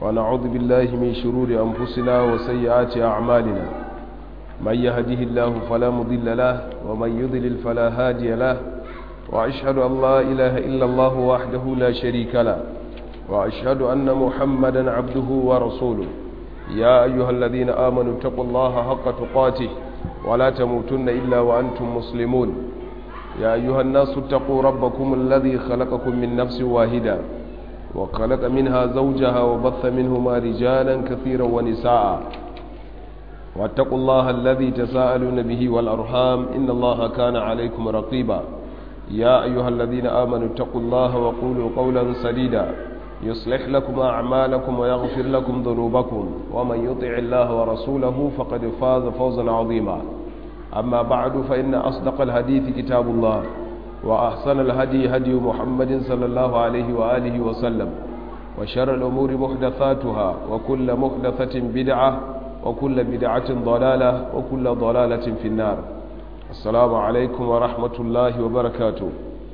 ونعوذ بالله من شرور أنفسنا وسيئات أعمالنا من يهده الله فلا مضل له ومن يضلل فلا هادي له وأشهد أن لا إله إلا الله وحده لا شريك له وأشهد أن محمدا عبده ورسوله يا أيها الذين آمنوا اتقوا الله حق تقاته ولا تموتن إلا وأنتم مسلمون يا أيها الناس اتقوا ربكم الذي خلقكم من نفس واحدة وخلق منها زوجها وبث منهما رجالا كثيرا ونساء واتقوا الله الذي تساءلون به والأرحام إن الله كان عليكم رقيبا يا أيها الذين آمنوا اتقوا الله وقولوا قولا سديدا يصلح لكم أعمالكم ويغفر لكم ذنوبكم ومن يطع الله ورسوله فقد فاز فوزا عظيما أما بعد فإن أصدق الحديث كتاب الله وأحسن الهدي هدي محمد صلى الله عليه وآله وسلم وشر الأمور محدثاتها وكل محدثة بدعة وكل بدعة ضلالة وكل ضلالة في النار السلام عليكم ورحمة الله وبركاته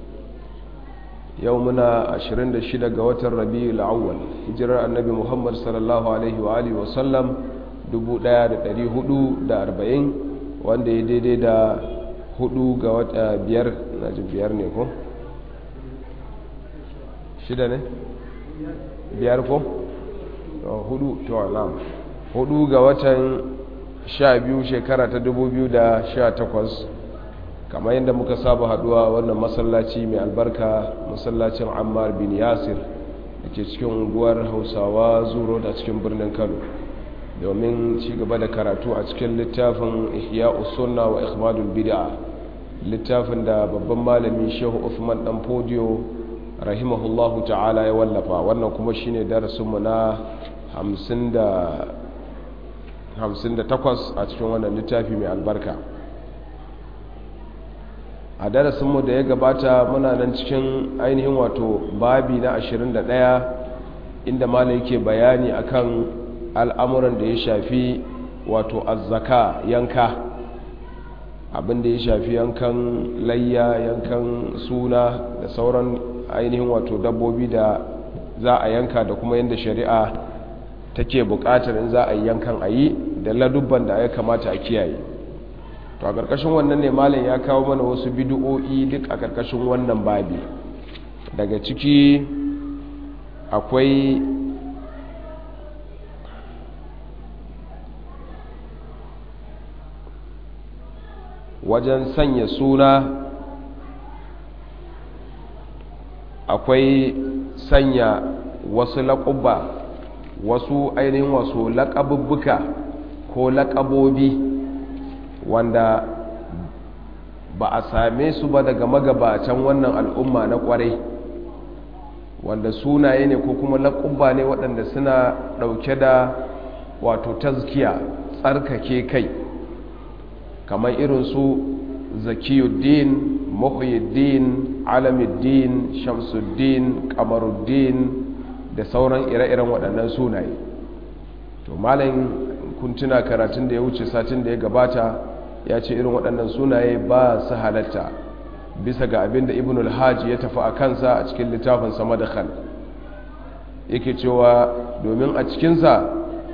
يومنا 26 ga watan Rabiul Awwal hijirar Annabi Muhammad sallallahu alaihi wa alihi wa sallam 1440 wanda ya daidai da hudu ga wata biyar na ji biyar ne ko? shida ne? biyar ko? hudu to alam hudu ga watan sha biyu shekara ta dubu biyu da sha takwas kamar yadda muka saba haduwa wannan masallaci mai albarka masallacin ammar bin yasir da ke cikin unguwar hausawa zuro da cikin birnin kano domin ci gaba da karatu a cikin littafin ihya usunna wa ikhmadul bid'a littafin da babban malami shehu Uthman dan fodiyo rahimahullahu ta'ala ya wallafa wannan kuma shine darasinmu na 58 a cikin wannan littafi mai albarka a darasinmu da ya gabata muna nan cikin ainihin wato babi na 21 inda malam yake bayani akan al'amuran da ya shafi wato azzaka yanka abin da ya shafi yankan layya yankan suna da sauran ainihin wato dabbobi da za a yanka da kuma yadda shari'a take bukatar in za a yi yankan a yi da ladubban da ya kamata a kiyaye to a ƙarƙashin wannan ne malam ya kawo mana wasu bidu'o'i duk a ƙarƙashin wannan babi daga ciki akwai wajen sanya suna akwai sanya wasu laƙubba wasu ainihin wasu laƙabubbuka ko laƙabobi wanda ba a same su ba daga magabatan wannan al'umma na ƙwarai wanda sunaye ne ko kuma laƙubba ne waɗanda suna ɗauke da wato tazkiya tsarkake kai kamar irin su zakiyuddin muhyiddin alamuddin shamsuddin kamaruddin da sauran ire-iren waɗannan sunaye to malayin kuntuna karatun da ya wuce satin da ya gabata ya ce irin waɗannan sunaye ba su halatta bisa ga abin da ibn al-hajji ya tafi a kansa a cikin littafin sama da khan yake cewa domin a cikinsa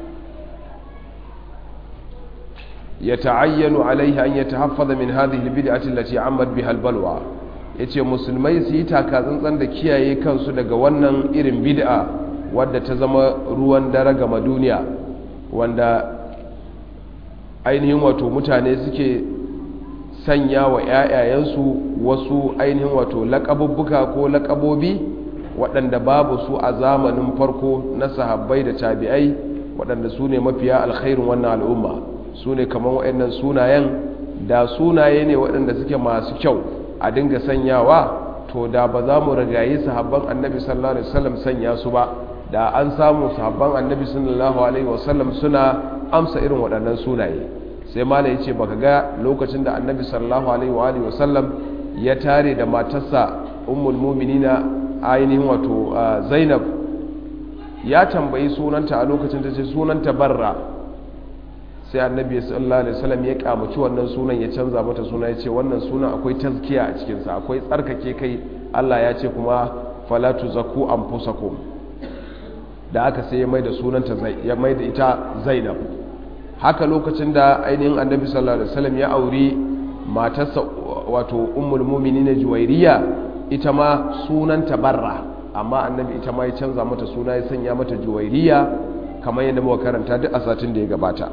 يتعين عليه أن يتحفظ من هذه البدعة التي عمت بها البلوى yace musulmai su yi takatsantsan da kiyaye kansu daga wannan irin bid'a wadda ta zama ruwan dare gama duniya wanda ainihin wato mutane suke sanya wa 'ya'yayensu wasu ainihin wato laƙabubbuka ko laƙabobi waɗanda babu su a zamanin farko na sahabbai da tabi'ai waɗanda su ne mafiya alkhairin wannan al'umma su ne kamar waɗannan sunayen da sunaye ne waɗanda suke masu kyau a dinga sanyawa to da ba za mu ragayi sahabban annabi sallallahu alaihi wasallam sanya su ba da an samu sahabban annabi sallallahu alaihi wasallam suna amsa irin waɗannan sunaye sai mala ya ce baka ga lokacin da annabi sallallahu alaihi wasallam ya tare da matarsa ummul muminina ainihin wato zainab ya tambayi sunanta a lokacin da ce sunanta barra sai annabi sallallahu alaihi wasallam ya kamaci wannan sunan ya canza mata suna ya ce wannan sunan akwai tazkiya a cikinsa akwai tsarkake kai Allah ya ce kuma fala tuzakku anfusakum da aka sai ya mai da sunanta ya mai da ita zainab haka lokacin da ainihin annabi sallallahu alaihi wasallam ya auri matarsa wato ummul mu'minin juwairiya ita ma sunanta barra amma annabi ita ma ya canza mata suna ya sanya mata juwairiya kamar yadda muka karanta duk a satin da ya gabata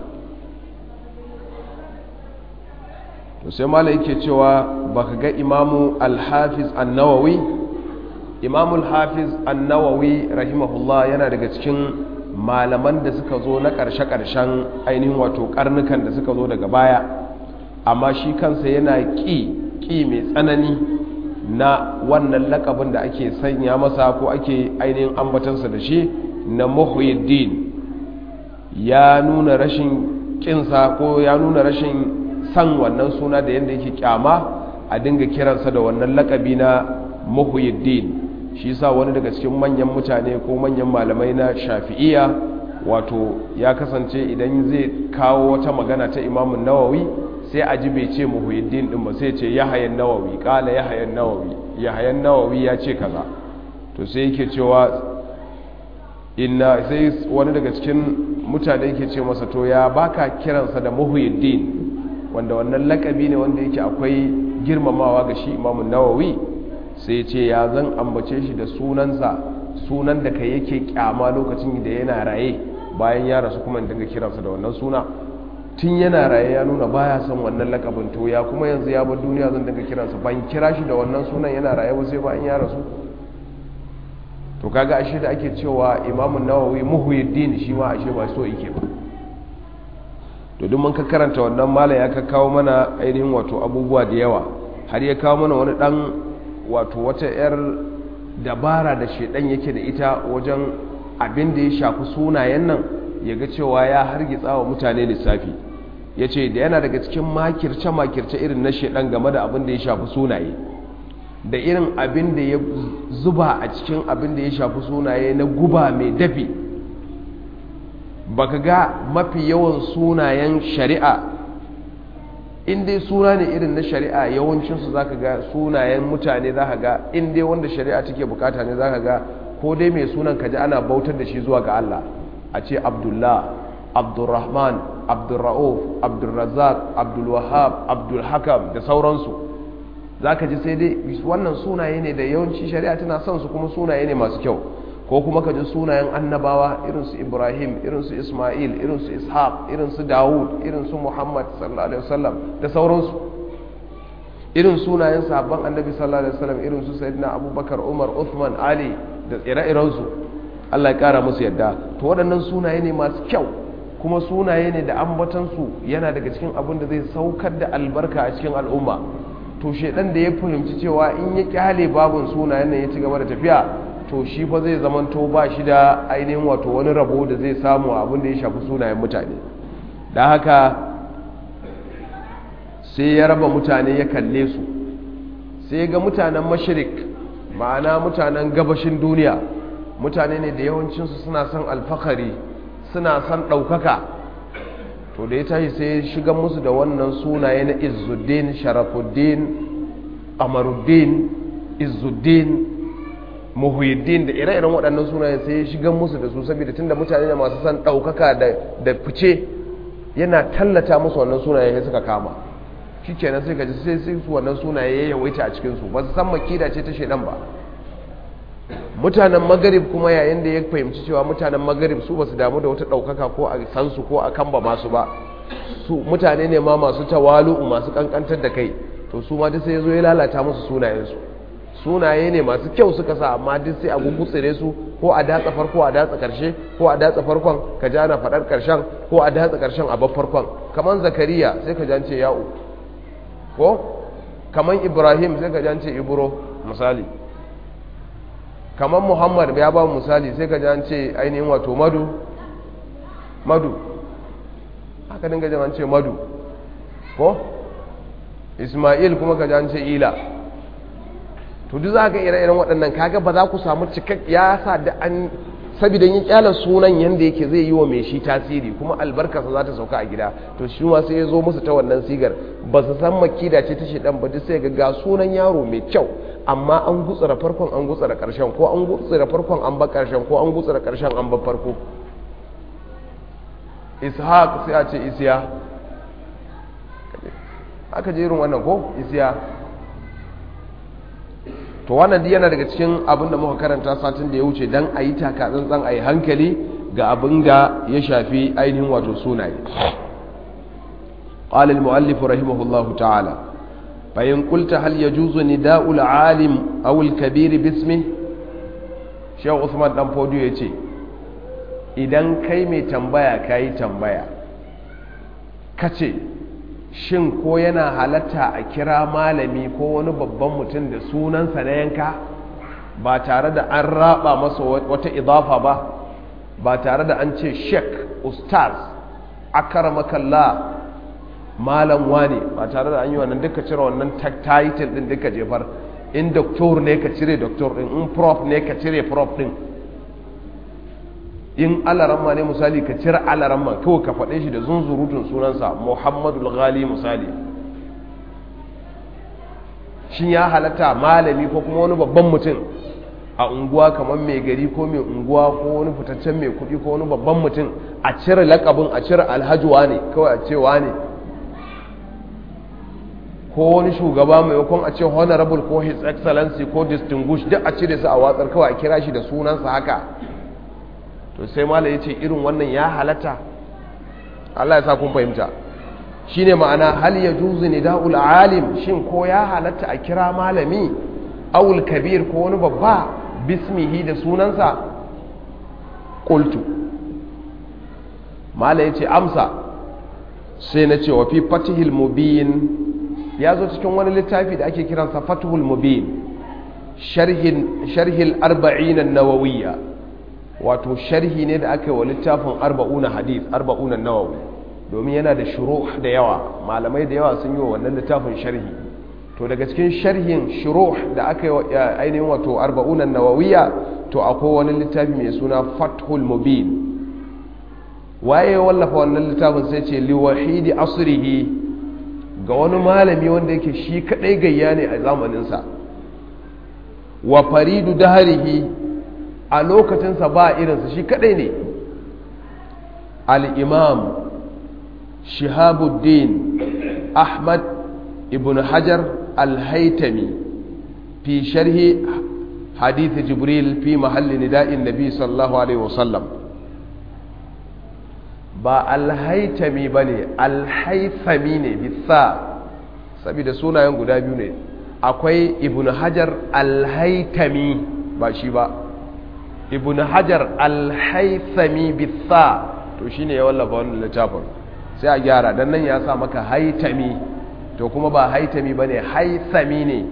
to sai malai yake cewa baka ga imamu al-hafiz an-nawawi imamu al-hafiz an-nawawi rahimahullah yana daga cikin malaman da suka zo na ƙarshe-ƙarshen ainihin wato karnukan da suka zo daga baya amma shi kansa yana ƙi ƙi mai tsanani na wannan lakabin da ake sanya masa ko ake ainihin ambatansa da shi na muhyiddin ya nuna rashin kinsa ko ya nuna rashin san wannan suna da yadda yake kyama a dinga kiransa da wannan lakabi na muhyiddin shi sa wani daga cikin manyan mutane ko manyan malamai na shafi'iya wato ya kasance idan zai kawo wata magana ta imamun nawawi sai a ji bai ce muhyiddin din ba sai ce yahayan nawawi kala yahayan nawawi yahayan nawawi ya ce kaza to sai yake cewa inna sai wani daga cikin mutane yake ce masa to ya baka kiransa da muhyiddin wanda wannan lakabi ne wanda yake akwai girmamawa ga shi imamun nawawi sai ce ya zan ambace shi da sunansa sunan da kai yake kyama lokacin da yana raye bayan ya rasu kuma dinga kiransa da wannan suna tun yana raye ya nuna baya son wannan lakabin to ya kuma yanzu ya bar duniya zan dinga kiransa ban kira shi da wannan sunan yana raye ba sai bayan ya rasu to kaga ashe da ake cewa imamun nawawi muhyiddin shi ma ashe ba so yake ba to duk mun ka karanta wannan malam ya ka kawo mana ainihin wato abubuwa da yawa har ya kawo mana wani dan wato wata yar dabara da shedan yake da ita wajen abin da ya shafi sunayen nan ya ga cewa ya hargitsa wa mutane lissafi ya ce da yana daga cikin makirce-makirce irin na shedan game da abin da ya shafi sunaye da irin abin da ya zuba a cikin abin da ya shafi sunaye na guba mai dafi baka ga mafi yawan sunayen shari'a inda suna ne irin na shari'a yawancinsu za ka ga sunayen mutane za ka ga inda wanda shari'a take bukata ne za ka ga ko dai mai sunan kaji ana bautar da shi zuwa ga Allah a ce abdullah abdulrahman abdulra'uf abdulrazak abdulwahab abdulhakam da sauransu za ka ji sai dai wannan sunaye ne da yawanci shari'a tana son su kuma sunaye ne masu kyau ko kuma ka ji sunayen annabawa irinsu ibrahim irinsu ismail irinsu ishaq irinsu dawud irinsu muhammad sallallahu alaihi wasallam da sauransu irin sunayen sahabban annabi sallallahu alaihi wasallam irinsu sayyidina abubakar umar uthman ali da ire-irensu allah ya kara musu yadda to waɗannan sunaye ne masu kyau kuma sunaye ne da ambatansu yana daga cikin abin da zai saukar da albarka a cikin al'umma to shedan da ya fahimci cewa in ya kyale babun sunayen nan ya ci gaba da tafiya to shi fa zai zamanto ba shi da ainihin wato wani rabo da zai samu abin da ya shafi sunayen mutane da haka sai ya raba mutane ya kalle su sai ga mutanen mashirik ma'ana mutanen gabashin duniya mutane ne da yawancinsu suna son alfakari suna son ɗaukaka to da ya tashi sai ya shiga musu da wannan sunaye na izuddin sharafuddin amaruddin izuddin muhuyiddin da ire-iren waɗannan sunayen sai ya shiga musu da su saboda tunda mutane ne masu son ɗaukaka da fice yana tallata musu wannan sunaye ya suka kama shi kenan sai gaji sai sai su wannan sunaye ya yawaita a cikinsu ba su san makida ce ta shaidan ba mutanen magarib kuma yayin da ya fahimci cewa mutanen magarib su ba su damu da wata ɗaukaka ko a san su ko a kamba masu ba su mutane ne ma masu tawalu'u masu kankantar da kai to su ma duk sai ya zo ya lalata musu sunayensu sunaye ne masu kyau suka sa amma duk sai a gugutsire su ko a datsa farko a datsa karshe ko a datsa farkon ka ji ana faɗar karshen ko a datsa karshen a bar farkon kamar zakariya sai ka jance ya'u ko kamar ibrahim sai ka jance ibro misali kamar muhammad ya ba misali sai ka jance ainihin wato madu madu haka dinga jance madu ko ismail kuma ka jance ila to duk za ka ire-iren waɗannan kaga ba za ku samu cikak ya sa da an saboda yin kyalar sunan yadda yake zai yi wa mai shi tasiri kuma albarkarsa za ta sauka a gida to shi ma sai ya zo musu ta wannan sigar ba su san makida ce ta shedan ba duk sai ga ga sunan yaro mai kyau amma an gutsura farkon an gutsura karshen ko an gutsura farkon an ba karshen ko an gutsura karshen an ba farko ishaq sai a ce isiya aka je irin wannan ko isiya to wannan yana daga cikin abin da muka karanta satin da ya wuce dan a yi taka tsantsan a yi hankali ga abin da ya shafi ainihin wato sunaye قال المؤلف رحمه الله تعالى فإن قلت هل يجوز نداء العالم أو الكبير باسمه شيخ عثمان دان فوديو yace idan kai mai tambaya kai tambaya kace shin ko yana halatta a kira malami ko wani babban mutum da sunansa na yanka ba tare da an raba masa wata idafa ba ba tare da an ce sheik ustaz akaramakallah malam wane ba tare da an yi wannan duka cire wannan title din duka jefar in doktor ne ka cire doktor din in prof ne ka cire prof din in alaramma ne misali ka cire alaramma kawai ka faɗe shi da zunzurutun sunansa muhammadu ghali misali shin ya halatta malami ko kuma wani babban mutum a unguwa kamar mai gari ko mai unguwa ko wani fitaccen mai kuɗi ko wani babban mutum a cire lakabin a cire alhajuwa ne kawai a cewa ne ko wani shugaba maimakon a ce honorable ko his excellency ko distinguished duk a cire su a watsar kawai a kira shi da sunansa haka to sai mala ya ce irin wannan ya halatta Allah ya sa kun fahimta shine ma'ana hal ya juzu nida'ul alim shin ko ya halatta a kira malami awul kabir ko wani babba bismihi da sunansa qultu mala ya ce amsa sai na ce wa fi fatihil mubin ya zo cikin wani littafi da ake kiransa fatuhul mubin sharhil arba'in nawawiyya wato sharhi ne da aka yi wa littafin arba'una hadith arba'una nawawi domin yana da shuruh da yawa malamai da yawa sun yi wa wannan littafin sharhi to daga cikin sharhin shuruh da aka yi ainihin wato arba'una nawawiyya to akwai wani littafi mai suna fathul mubin waye wallafa wannan littafin sai ce liwahidi asrihi ga wani malami wanda yake shi kadai gayya ne a zamaninsa wa faridu daharihi a lokacinsa ba irinsa shi kadai ne al-imam shihabuddin ahmad ibn hajar al-haitami fi sharhi hadith jibril fi mahalli nida'in nabi sallallahu alaihi wasallam ba alhaitami ba ne alhaifami ne bisa saboda sunayen guda biyu ne akwai ibn hajar alhaitami ba shi ba ibn hajar alhaifami bisa to shi ne ya wallafa wannan littafin sai a gyara don nan ya sa maka haitami to kuma ba haitami ba ne haifami ne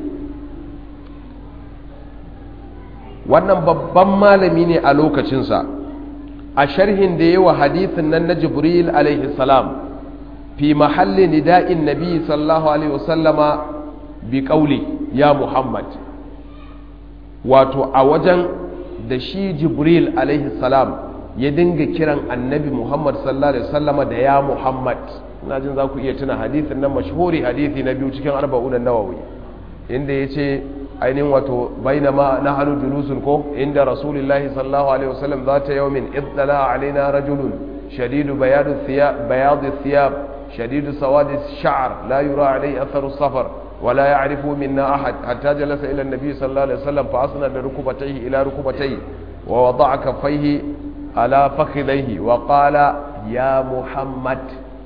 wannan babban malami ne a lokacinsa a sharhin da yawa hadithin nan na jibril alaihi salam fi mahalli nida'in nabi sallallahu alaihi wasallama bi kauli ya muhammad wato a wajen da shi jibril alaihi salam ya dinga kiran annabi muhammad sallallahu alaihi wasallama da ya muhammad na jin za ku iya tuna hadithin nan mashhuri hadithi na biyu cikin arba'unan nawawi inda ya ce ainihin wato bainama na hannu julusun ko inda rasulullahi sallallahu alaihi wasallam za ta yawmin iddala alaina rajulun shadidu bayadu thiyab shadidu sawadi sha'r la yura alai atharu safar ولا يعرف منا أحد حتى جلس إلى النبي صلى الله عليه وسلم فأسند ركبتيه إلى ركبتيه ووضع كفيه على فخذيه وقال يا محمد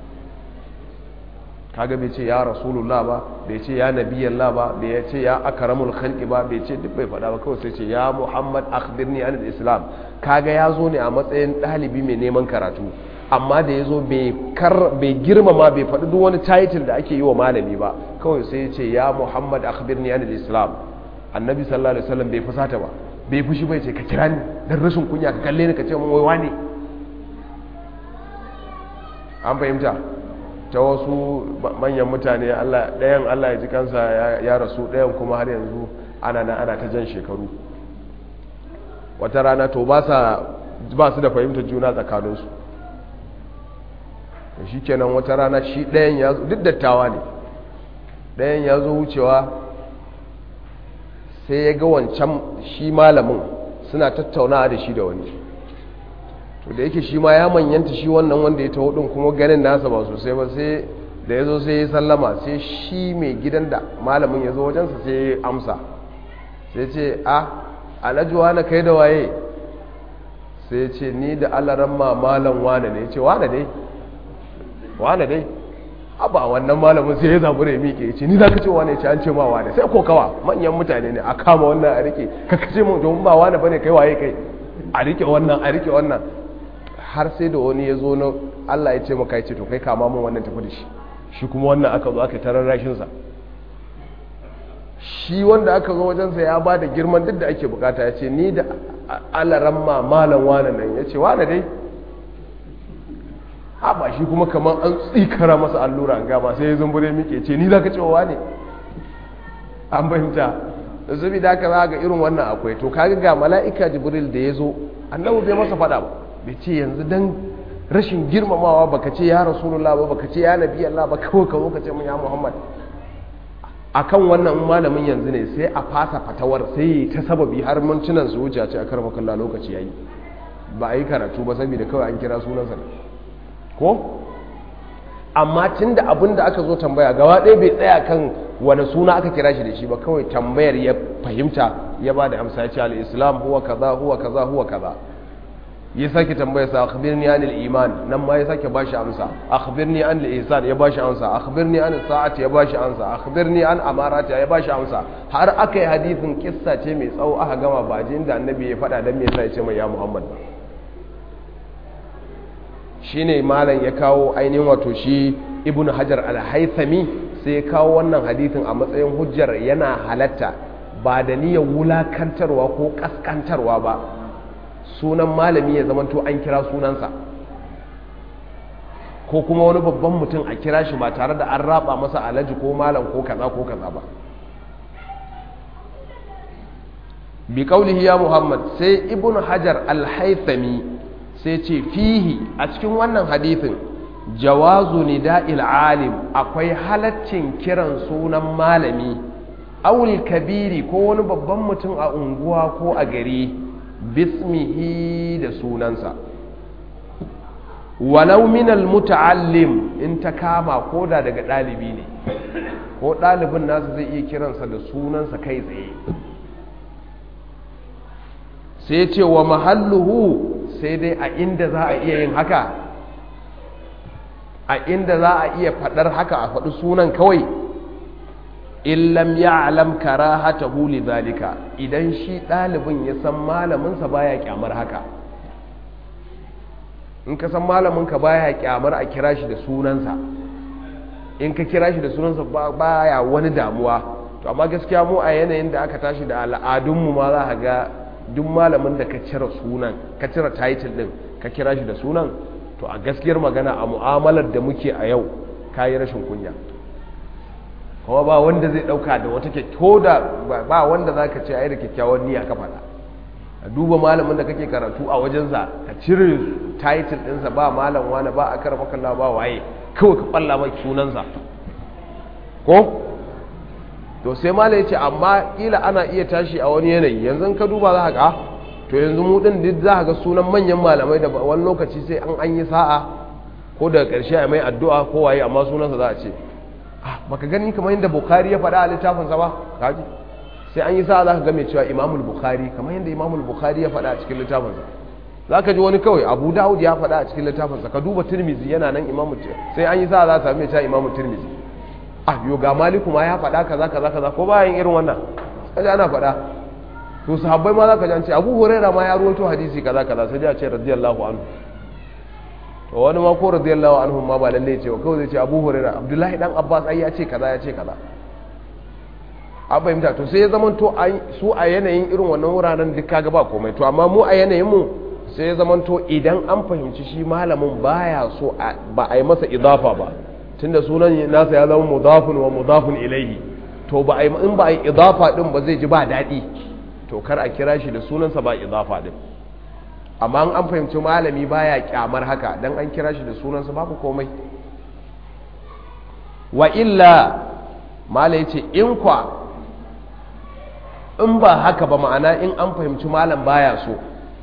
kaga bai ce ya rasulullah ba bai ce ya nabiyallah ba bai ce ya akramul khalqi ba bai ce duk bai faɗa ba kawai sai ce ya muhammad akhbirni an islam kaga ya zo ne a matsayin ɗalibi mai neman karatu amma da ya zo bai girmama bai faɗi duk wani title da ake yi wa malami ba kawai sai ya ce ya muhammad akhbirni an islam annabi sallallahu alaihi wasallam bai fusata ba bai fushi bai ce ka kira ni dan rashin kunya ka kalle ni ka ce mun wai ne an fahimta ta wasu manyan mutane ɗayan Allah ya ji kansa ya rasu ɗayan kuma har yanzu ana na ana ta jan shekaru wata rana to ba su da fahimtar juna tsakaninsu shi kenan wata rana shi ɗayan ya zo duk dattawa ne ɗayan ya zo wucewa sai ya ga wancan shi malamin suna tattaunawa da shi da wani to da yake shi ma ya manyanta shi wannan wanda ya taho din kuma ganin nasa ba sosai ba sai da ya zo sai ya sallama sai shi mai gidan da malamin ya zo wajensa sai ya amsa sai ce a alajuwa na kai da waye sai ya ce ni da alaran malam wane ne ya ce wane dai wane dai abba wannan malamin sai ya zabu da ya miƙe ya ce ni za ka ce wane ya ce an ce ma wane sai ko kawa manyan mutane ne a kama wannan a rike ka kace mun domin ba wane bane kai waye kai a rike wannan a rike wannan har sai da wani ya zo na Allah ya ce maka ya ce to kai kama mun wannan tafi da shi shi kuma wannan aka zo aka tarar rashinsa shi wanda aka zo wajensa ya ba da girman duk da ake bukata ya ce ni da alaran ma malam wane nan ya ce wane dai haɓa shi kuma kamar an tsikara masa allura an gama sai ya zumbure muke ce ni za ka cewa ne an fahimta da zubi da aka za ga irin wannan akwai to kaga ga mala'ika jibril da ya zo annabu bai masa faɗa ba bai ce yanzu dan rashin girmamawa baka ce ya rasulullah ba baka ce ya nabi Allah ba kawai ka zo ka ce mun ya muhammad akan wannan malamin yanzu ne sai a fasa fatawar sai ta sababi har mintunan su wuce a ce a karfa kalla lokaci yayi ba a yi karatu ba saboda kawai an kira sunansa ne ko amma tun da abin da aka zo tambaya gaba ɗaya bai tsaya kan wani suna aka kira shi da shi ba kawai tambayar ya fahimta ya ba da amsa ya ce al-islam huwa kaza huwa kaza huwa kaza ya sake tambaya sa akhbirni anil iman nan ma ya sake bashi amsa akhbirni anil ihsan ya bashi amsa akhbirni an sa'ati ya bashi amsa akhbirni an amarati ya bashi amsa har aka yi hadisin kissa ce mai tsawo aka gama ba jin da annabi ya faɗa dan me yasa ya ce mai ya muhammad shine malam ya kawo ainihin wato shi ibnu hajar al-haythami sai ya kawo wannan hadisin a matsayin hujjar yana halatta ba da niyyar wulakantarwa ko kaskantarwa ba sunan malami ya zamanto an kira sunansa ko kuma wani babban mutum a kira shi ba tare da an raba masa alaji ko malam ko kaza ko kaza ba bi kaulihi ya muhammad sai ibnu hajar al-haythami sai ce fihi a cikin wannan hadithin jawazu nida'il alim akwai halaccin kiran sunan malami awul kabiri ko wani babban mutum a unguwa ko a gari bismihi da sunansa walau minal muta'allim in ta kama ko da daga ɗalibi ne ko ɗalibin nasu zai iya kiransa da sunansa kai tsaye sai ce wa mahalluhu sai dai a inda za a iya yin haka a inda za a iya faɗar haka a faɗi sunan kawai illam ya'lam karahatahu lidhalika idan shi ɗalibin ya san malaminsa baya kyamar haka in ka san malaminka baya kyamar a kira shi da sunansa in ka kira shi da sunansa baya wani damuwa to amma gaskiya mu a yanayin da aka tashi da al'adunmu ma za ka ga duk malamin da ka cire sunan ka cire title din ka kira shi da sunan to a gaskiyar magana a mu'amalar da muke a yau ka yi rashin kunya kuma ba wanda zai dauka da wata ko da ba wanda za ka ce ai da kyakkyawan niyya ka faɗa a duba malamin da kake karatu a wajensa ka cire title ɗinsa ba malam wani ba a kara makalla ba waye kawai ka ɓalla mai sunansa ko to sai malam ya ce amma kila ana iya tashi a wani yanayi yanzu ka duba za ka to yanzu mu ɗin duk za ga sunan manyan malamai da wani lokaci sai an an yi sa'a ko daga ƙarshe a mai addu'a ko waye amma sunansa za a ce baka gani kamar yadda bukhari ya faɗa a littafinsa ba kaji sai an yi sa za ka game cewa imamul bukhari kamar yadda imamul bukhari ya faɗa a cikin littafinsa za ka ji wani kawai abu dawud ya faɗa a cikin littafinsa ka duba turmizi yana nan imamu sai an yi sa za ta same cewa imamu turmizi ah yo ga maliku ma ya faɗa kaza kaza kaza ko bayan irin wannan kaji ana faɗa to sahabbai ma za ka ji an ce abu huraira ma ya ruwaito hadisi kaza kaza sai ya ce radiyallahu anhu to wani ma ko radiyallahu anhu ma ba lalle ce kawai zai ce Abu Hurairah Abdullahi dan Abbas ai ya ce kaza ya ce kaza an fahimta to sai ya zama to su a yanayin irin wannan wuraren duk kaga ba komai to amma mu a yanayin mu sai ya zama to idan an fahimci shi malamin baya so ba a yi masa idafa ba tunda sunan nasa ya zama mudafun wa mudafun ilaihi to ba a in ba a yi idafa din ba zai ji ba daɗi to kar a kira shi da sunansa ba idafa din amma an fahimci malami baya kyamar haka dan an kira shi da sunansa babu komai wa illa mala yace in kwa in ba haka ba ma'ana in an fahimci malam baya so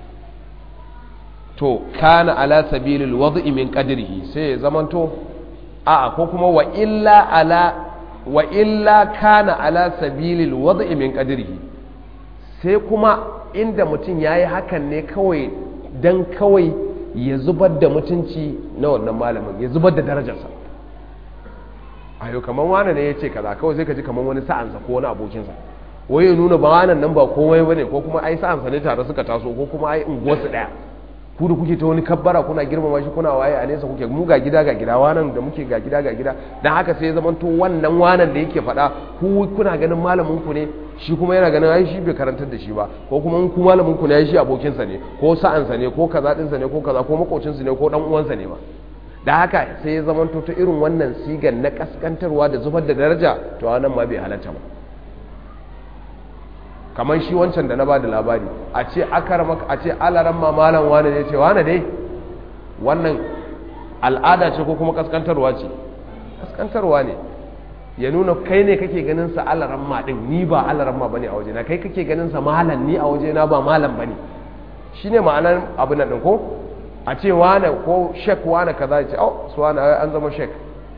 to kana ala sabilil wad'i min qadrihi sai ya zamanto a'a ko kuma wa illa ala wa illa kana ala sabilil wad'i min qadrihi sai kuma inda mutum yayi hakan ne kawai dan kawai ya zubar da mutunci na wannan malamin ya zubar da darajarsa ayo kaman wani ne ya ce kaza kawai sai ka ji kaman wani sa'ansa ko wani abokinsa wai ya nuna ba wannan nan ba komai bane ko kuma ai sa'ansa ne tare suka taso ko kuma ai unguwarsu daya ku da kuke ta wani kabbara kuna girmama shi kuna waye a nesa kuke mu ga gida ga gida wanan da muke ga gida ga gida dan haka sai ya zama to wannan wanan da yake faɗa ku kuna ganin malamin ku ne shi kuma yana ganin ai shi bai karantar da shi ba ko kuma in ku malamin ku ne ai shi abokin sa ne ko sa'an sa ne ko kaza din sa ne ko kaza ko makocin sa ne ko dan uwan sa ne ma da haka sai ya zama to ta irin wannan sigan na kaskantarwa da zubar da daraja to wannan ma bai halatta ba kamar shi wancan da na ba da labari a ce akarama a ce alaran ma malam wane ne ce wane dai wannan al'ada ce ko kuma kaskantarwa ce kaskantarwa ne ya nuna kai ne kake ganin sa alaran ma din ni ba alaran ma bane a waje na kai kake ganin sa malam ni a waje na ba malam bane shine ma'anar abin nan din ko a ce wane ko shek wane kaza ya ce oh su wane an zama shek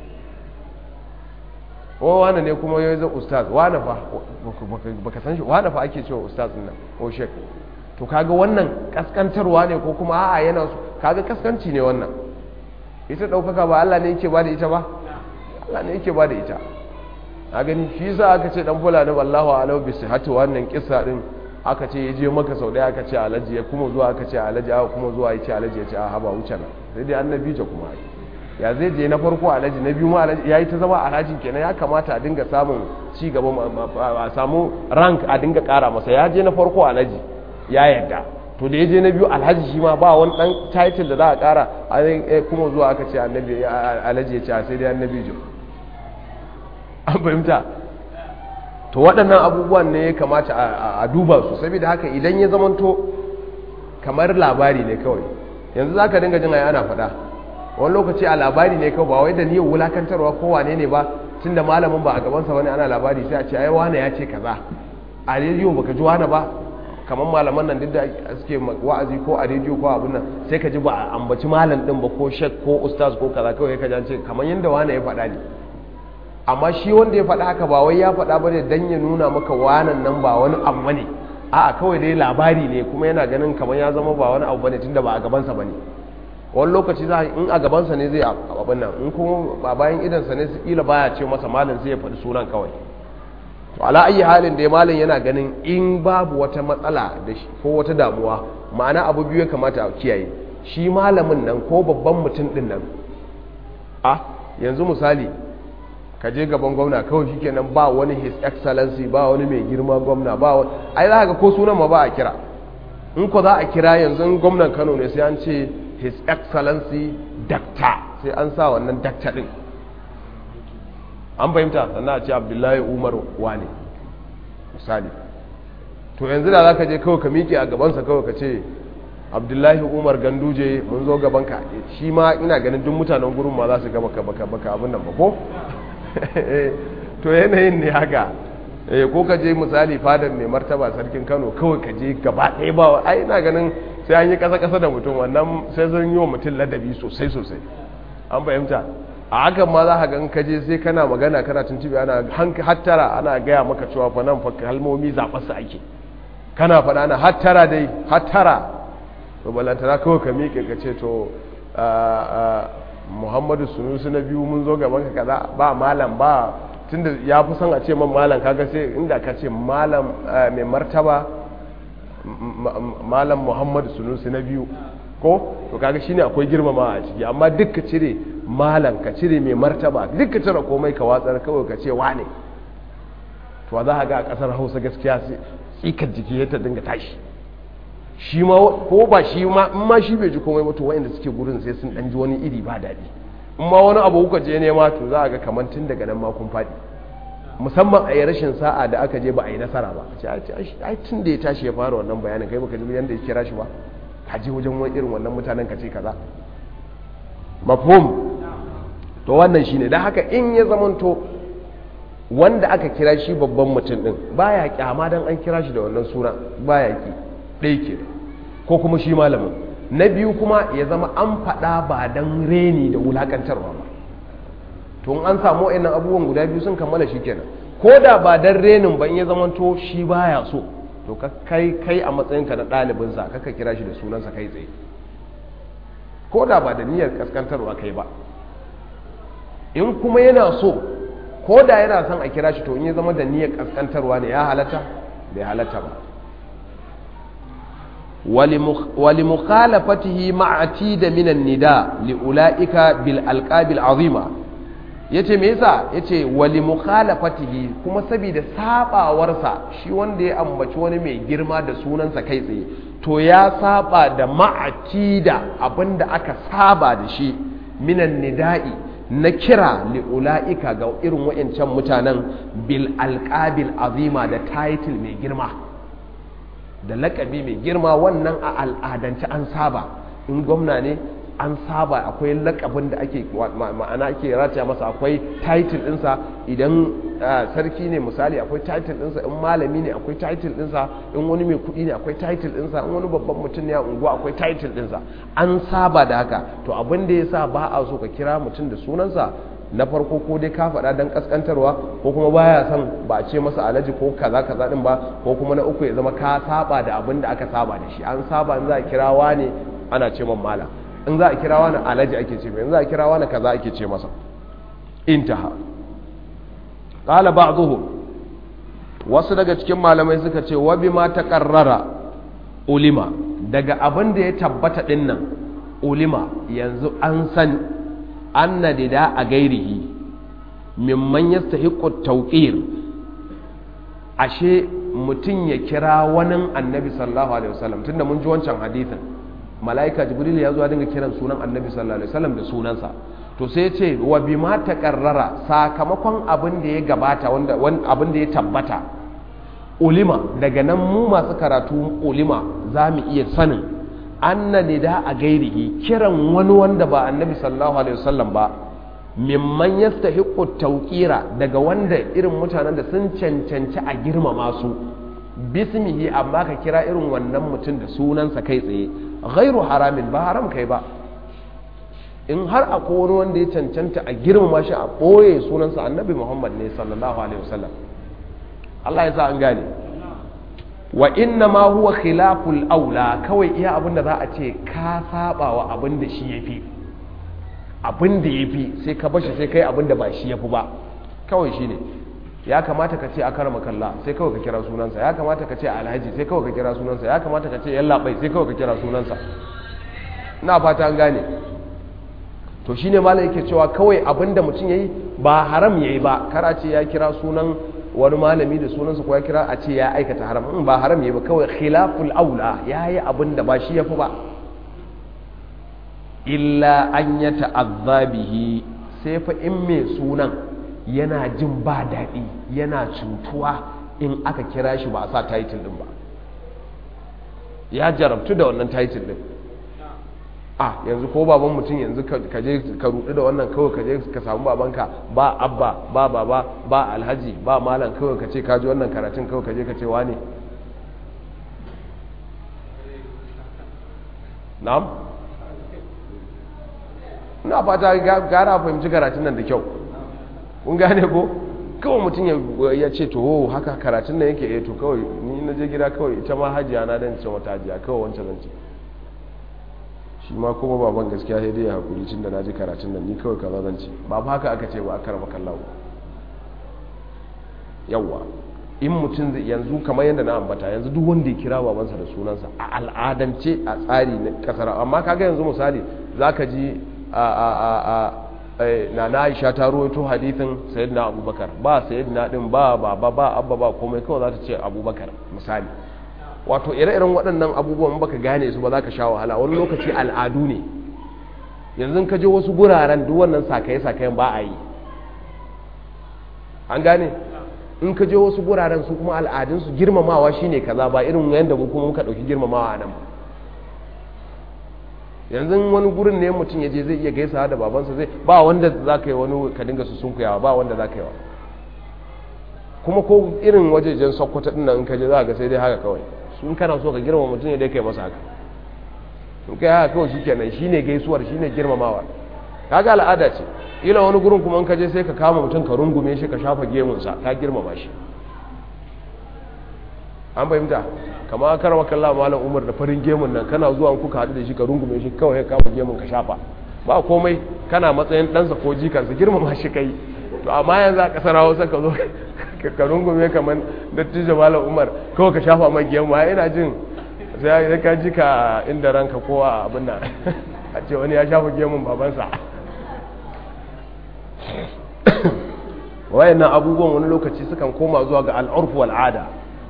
o wane ne kuma ya zai ustaz wane fa baka san shi wane fa ake cewa ustaz nan ko shek to kaga wannan kaskantarwa ne ko kuma a'a yana so kaga kaskanci ne wannan ita daukaka ba Allah ne yake ba da ita ba Allah ne yake ba da ita a gani shi yasa aka ce dan fulani wallahu alau bi sihhati wannan kissa din aka ce yaje maka sau daya aka ce alaji ya kuma zuwa aka ce alaji aka kuma zuwa ya ce alaji ya ce a haba wuce na sai dai annabi ce kuma ya zai je na farko alhaji na biyu ma alhaji ya yi ta zama alhaji kenan ya kamata a dinga samun ci gaba a samu rank a dinga kara masa ya je na farko alhaji ya yarda to da ya je na biyu alhaji shi ma ba wani dan title da za a kara a kuma zuwa aka ce annabi alhaji ya ce sai dai annabi jo an fahimta to waɗannan abubuwan ne ya kamata a duba su saboda haka idan ya zamanto kamar labari ne kawai yanzu za ka dinga jin ana faɗa wani lokaci a labari ne kawai ba wai da niyyar wulakantarwa ko wane ne ba tun da malamin ba a gabansa wani ana labari sai a ce ai wane ya ce kaza a rediyo baka ji wane ba kamar malaman nan duk da suke wa'azi ko a rediyo ko abin nan sai ka ji ba a ambaci malam din ba ko shek ko ustaz ko kaza kawai ka ji ce kamar yadda wane ya faɗa ne amma shi wanda ya faɗa haka ba wai ya faɗa ba ne dan ya nuna maka wanan nan ba wani abu bane a'a kawai dai labari ne kuma yana ganin kamar ya zama ba wani abu bane tunda ba a gabansa bane wani lokaci za in a gabansa ne zai abin nan in kuma ba bayan idansa ne su kila baya ce masa malin sai ya faɗi sunan kawai to ala ayi halin da malin yana ganin in babu wata matsala da shi ko wata damuwa ma'ana abu biyu ya kamata a kiyaye shi malamin nan ko babban mutum din nan a yanzu misali ka je gaban gwamna kawai shikenan ba wani his excellency ba wani mai girma gwamna ba wani ai za ka ko sunan ma ba a kira in ko za a kira yanzu gwamnan Kano ne sai an ce his excellency dakta sai an sa wannan dakta din an fahimta sannan a ce abdullahi umar wane misali to yanzu da za ka je kawai ka miƙe a gabansa kawai ka ce abdullahi umar ganduje mun zo gabanka shi ma ina ganin duk mutanen gurin ma za su gaba baka baka abin nan ba ko to yanayin ne haka ko ka je misali fadar mai martaba sarkin kano kawai ka je gaba ɗaya ba ai ina ganin sai an yi ƙasa-ƙasa da mutum wannan sai zan yi wa mutum ladabi sosai sosai an fahimta a hakan ma za ka gan kaje sai kana magana kana tuntubi ana hattara ana gaya maka cewa fa nan fa kalmomi zaɓarsa ake kana faɗa ana hattara dai hattara to balantana kawai ka miƙe ka ce to muhammadu sunusu na biyu mun zo gaban ka kaza ba malam ba tunda ya fi son a ce man malam kaga sai inda ka ce malam mai martaba malam muhammadu sunusi na biyu ko to kaga shine akwai girmama a ciki amma duk ka cire malam ka cire mai martaba duk ka cire komai ka watsar kawai ka ce wane to za a ga a kasar hausa gaskiya sai tsikar jiki ya ta dinga tashi shi ma ko ba shi ma in ma shi bai ji komai ba to wayanda suke gurin sai sun dan ji wani iri ba daɗi in ma wani abu kuka je nema to za a ga kamar tun daga nan ma kun faɗi musamman a yi rashin sa'a da aka je ba a yi nasara ba a ce ai tun da ya tashi ya fara wannan bayanin kai baka ji yadda ya kira shi ba ka je wajen wani irin wannan mutanen ka ce kaza mafhum to wannan shine dan haka in ya zamanto wanda aka kira shi babban mutum din baya kyama dan an kira shi da wannan suna baya ki ɗaya ke ko kuma shi malamin na biyu kuma ya zama an faɗa ba dan reni da wulakantarwa ba to an samu wa'annan abubuwan guda biyu sun kammala shi kenan ko da ba dan renin ba in ya zama to shi baya so to ka kai kai a matsayinka na ɗalibinsa kaka kira shi da sunansa kai tsaye ko da ba da niyyar kaskantarwa kai ba in kuma yana so ko da yana son a kira shi to in ya zama da niyyar kaskantarwa ne ya halatta bai halatta ba wali mukhalafatihi ma'ati da minan nida li ula'ika bil alqabil azima yace me yasa yace wali mukhalafatihi kuma saboda sabawarsa shi wanda ya ambaci wani mai girma da sunansa kai tsaye to ya saba da ma'ati da abinda aka saba da shi minan nida'i na kira li'ula'ika ga irin wa'ancan mutanen bil alƙabil azima da title mai girma da lakabi mai girma wannan a al'adance an saba in gwamna ne an saba akwai lakabin da ake ma'ana ake rataya masa akwai title ɗinsa idan sarki ne misali akwai title ɗinsa in malami ne akwai title ɗinsa in wani mai kuɗi ne akwai title ɗinsa in wani babban mutum ne a unguwa akwai title ɗinsa an saba da haka to abin da ya sa ba a so ka kira mutum da sunansa na farko ko dai ka faɗa don ƙasƙantarwa ko kuma baya son ba a ce masa alaji ko kaza kaza ɗin ba ko kuma na uku ya zama ka saba da abin da aka saba da shi an saba in za a kirawa ne ana ce man mala in za a kira wani alaji ake ce mai in za a kira wani kaza ake ce masa intaha qala ba'dhum wasu daga cikin malamai suka ce wa bima taqarrara ulima daga abin da ya tabbata dinnan ulima yanzu an san anna dida a gairihi mimman yastahiqu tawqir ashe mutum ya kira wani annabi sallallahu alaihi wasallam tunda mun ji wancan hadisin mala'ika jibril ya zo ya dinga kiran sunan annabi sallallahu alaihi wasallam da sunansa to sai ce wa bima taqarrara sakamakon abin da ya gabata wanda abin da ya tabbata ulima daga nan mu masu karatu ulima za mu iya sanin anna nida a gairihi kiran wani wanda ba annabi sallallahu alaihi wasallam ba mimman yastahiqu tawqira daga wanda irin mutanen da sun cancanci a girmama su bismihi amma ka kira irin wannan mutum da sunansa kai tsaye ghairu haramin ba haram kai ba in har akwai wani wanda ya cancanta a girmama shi a ɓoye sunansa annabi muhammad ne sallallahu alaihi wasallam Allah ya sa an gane wa inna ma huwa khilaful aula kawai iya abinda za a ce ka saba wa abin da shi yafi abin da yafi sai ka bashi sai kai abin da ba shi yafi ba kawai shine ya kamata ka ce a karama kalla sai kawai ka kira sunansa ya kamata ka ce alhaji sai kawai ka kira sunansa ya kamata ka ce yallaɓai sai kawai ka kira sunansa na fata an gane to shine malam yake cewa kawai abinda mutum yayi ba haram yayi ba kar a ce ya kira sunan wani malami da sunansa ko ya kira a ce ya aikata haram in ba haram yayi ba kawai khilaful aula yayi abinda ba shi yafi ba illa an ya ta'azzabihi sai fa in mai sunan yana jin ba daɗi yana cutuwa in aka kira shi ba a sa title din ba ya jarabtu da wannan title din a yanzu ko baban mutum yanzu ka je ka rudu da wannan kawai ka je ka samu babanka ba abba ba baba ba alhaji ba malam kawai ka ce ka ji wannan karatun kawai ka je ka ce wane na'am ina fata gara fahimci karatun nan da kyau kun gane ko kawai mutum ya ce to haka karatun nan yake eh to kawai ni na je gida kawai ita ma hajiya na dan ce wata hajiya kawai wancan zan ce shi ma kuma baban gaskiya sai dai hakuri tun da na ji karatun nan ni kawai kaza zan ce ba fa haka aka ce ba a karama kallawo yawwa in mutum zai yanzu kamar yadda na ambata yanzu duk wanda ya kira babansa da sunansa a al'adance a tsari na kasar amma kaga yanzu misali zaka ji a a a a na na Aisha ta ruwaito hadithin sayyidina Abubakar ba sayyidina din ba baba ba abba ba komai kawai za ta ce Abubakar misali wato ire-iren waɗannan abubuwan baka gane su ba za ka sha wahala wani lokaci al'adu ne yanzu ka je wasu guraren duk wannan sakaye-sakayen ba a yi an gane in ka je wasu guraren su kuma al'adunsu girmamawa shine kaza ba irin yadda mu kuma muka ɗauki girmamawa a nan yanzu wani gurin ne mutum ya je zai iya gaisa da babansa zai ba wanda za ka yi wani ka dinga su sunkuyawa ba wanda za ka yi wa kuma ko irin wajejen sokoto din nan in ka je za ga sai dai haka kawai sun kana so ka girma mutum ne dai kai masa haka in kai haka kawai shikenan shine gaisuwar shine girmamawa kaga al'ada ce ila wani gurin kuma in ka je sai ka kama mutum ka rungume shi ka shafa gemunsa ka girmama shi an fahimta kama karama kalla malam umar da farin gemun nan kana zuwa kuka haɗu da shi ka rungume shi kawai ka kama gemun ka shafa ba komai kana matsayin ɗansa ko jikansa girmama shi kai to amma yanzu a ƙasar hausa ka zo ka rungume kamar dattijo malam umar kawai ka shafa mai gemu ina jin sai ka ji ka inda ranka ko a abin nan a ce wani ya shafa gemun babansa wayannan abubuwan wani lokaci sukan koma zuwa ga al'urfu wal'ada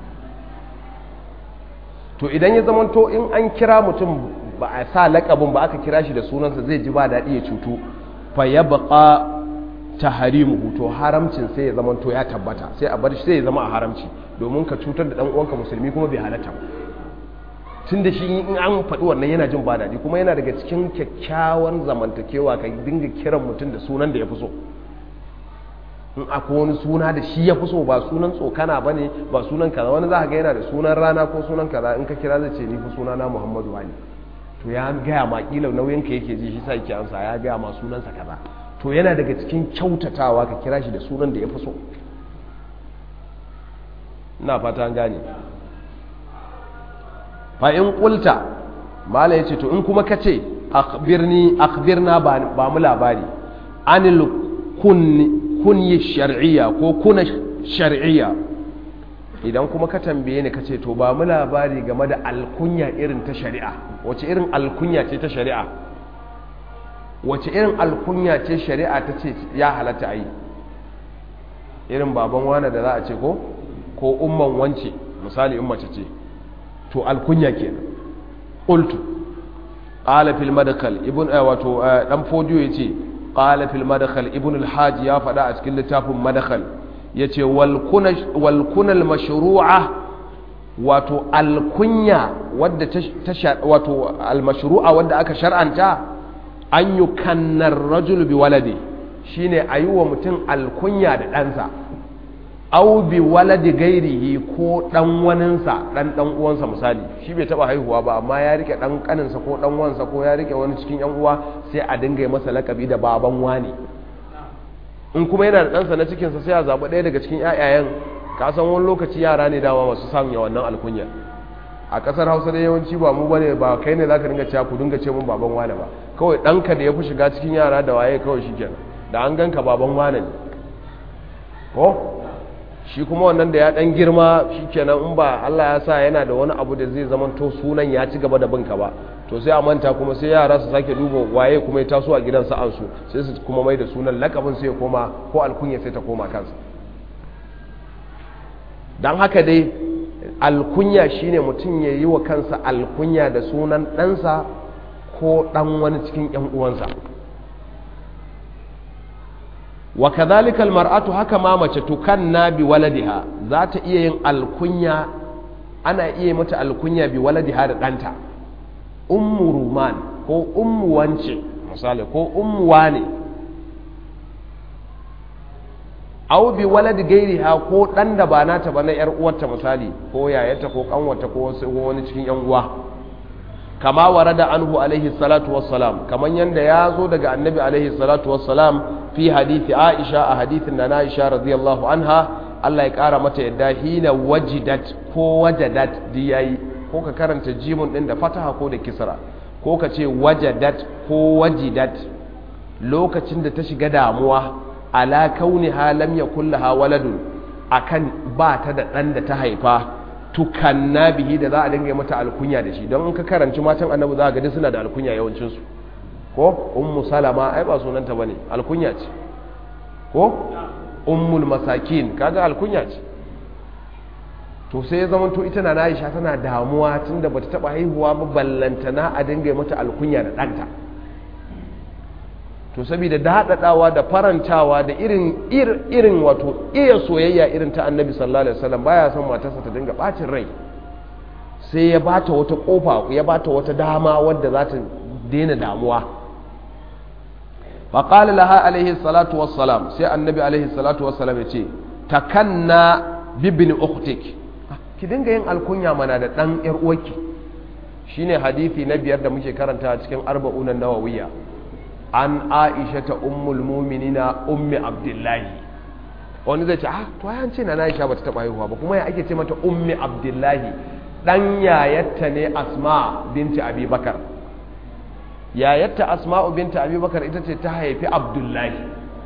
to idan ya zamanto in an kira mutum ba a sa lakabin ba aka kira shi da sunansa zai ji ba daɗi ya cutu fa ya baƙa ta harimu to haramcin sai ya zamanto ya tabbata sai a bar shi sai ya zama a haramci domin ka cutar da ɗan uwanka musulmi kuma bai halatta tun da shi in an faɗi wannan yana jin ba daɗi kuma yana daga cikin kyakkyawan zamantakewa ka dinga kiran mutum da sunan da ya fi so in akwai wani suna da shi ya fi so ba sunan tsokana ba ne ba sunan kaza wani za ga yana da sunan rana ko sunan kaza in ka kira zai ce ni fi suna na muhammadu wani to ya gaya ma kila nauyin ka yake ji shi sa yake amsa ya gaya ma sunansa kaza to yana daga cikin kyautatawa ka kira shi da sunan da ya fi so ina fata an gane fa in qulta mala yace to in kuma kace akhbirni akhbirna ba mu labari anil kunni kunyi shar'iyya ko kuna shar'iyya idan kuma ka tambaye ni kace to ba mu labari game da alkunya irin ta shari'a wace irin alkunya ce ta shari'a wace irin alkunya ce shari'a ta ce ya halatta a yi irin baban wane da za a ce ko ko umman wance misali in mace ce to alkunya kenan qultu qala fil madkhal ibn wato dan fodiyo yace qala fil madkhal ibn al hajj ya fada a cikin littafin madkhal yace wal kuna wal kunal mashru'a wato alkunya wadda ta wato al mashru'a wadda aka shar'anta an yukannar rajul bi waladi shine ayuwa mutum alkunya da ɗansa au bi waladi gairihi ko dan waninsa dan dan uwansa misali shi bai taba haihuwa ba amma ya rike dan kaninsa ko dan wansa ko ya rike wani cikin yan uwa sai a dinga masa lakabi da baban wani in kuma yana da ɗansa na cikinsa sai a zaɓi ɗaya daga cikin ƴaƴayen ka san wani lokaci yara ne dama masu sanya wannan alkunya a ƙasar hausa da yawanci ba mu bane ba kai ne zaka dinga cewa ku dinga ce mun baban wani ba kawai ɗanka da ya fi shiga cikin yara da waye kawai shikenan da an ganka baban wani ne ko shi kuma wannan da ya dan girma shikenan in ba Allah ya sa yana da wani abu da zai zama to sunan ya ci gaba da binka ba to sai a manta kuma sai yara su sake duba waye kuma ya taso a gidan sa'an su sai su kuma mai da sunan lakabin sai ya koma ko alkunya sai ta koma kansa dan haka dai alkunya shine mutum ya yi wa kansa alkunya da sunan ɗansa ko ɗan wani cikin 'yan uwansa wa kadhalika almar'atu haka ma mace tukanna bi waladiha za ta iya yin alkunya ana iya mata alkunya bi waladiha da danta ummu ruman ko ummu wance misali ko ummu wane aw bi walad gairiha ko dan da ba nata ba na yar uwarta misali ko yayata ko kanwata ko wani cikin yan uwa kama warada anhu alaihi salatu wassalam kaman yanda ya zo daga annabi alaihi salatu wassalam fi hadithi aisha a hadithin da na aisha radiyallahu anha Allah ya kara mata yadda hina wajidat ko wajadat di yayi ko ka karanta jimun din da fataha ko da kisra ko ka ce wajadat ko wajidat lokacin da ta shiga damuwa ala kauniha lam yakul laha waladun akan ba ta da dan da ta haifa tukanna bihi da za a dinga mata alkunya da shi don in ka karanci matan annabi za ka ga suna da alkunya yawancin su ko ummu salama ai ba sunanta bane alkunya ce ko ummul masakin kaga alkunya ce to sai ya zama to ita na Aisha tana damuwa tunda bata taba haihuwa ba ballantana a dinga mata alkunya da danta to saboda daɗaɗawa da farantawa da irin irin wato iya soyayya irin ta annabi sallallahu alaihi wasallam baya son matarsa ta dinga bacin rai sai ya bata wata kofa ya bata wata dama wadda za ta daina damuwa fa qala laha alaihi salatu wassalam sai annabi alaihi salatu wassalam ya ce takanna bibin ukhtik ki dinga yin alkunya mana da dan yar uwarki shine hadisi na biyar da muke karanta cikin arba'unan nawawiyya an aisha ta ummul mu'minina ummi abdullahi wani zai ce ah to ai an ce na aisha bata taba haihuwa ba kuma ya ake ce mata ummi abdullahi dan yayatta ne asma binti abi bakar yayatta asma'u binti abi bakar ita ce ta haifi abdullahi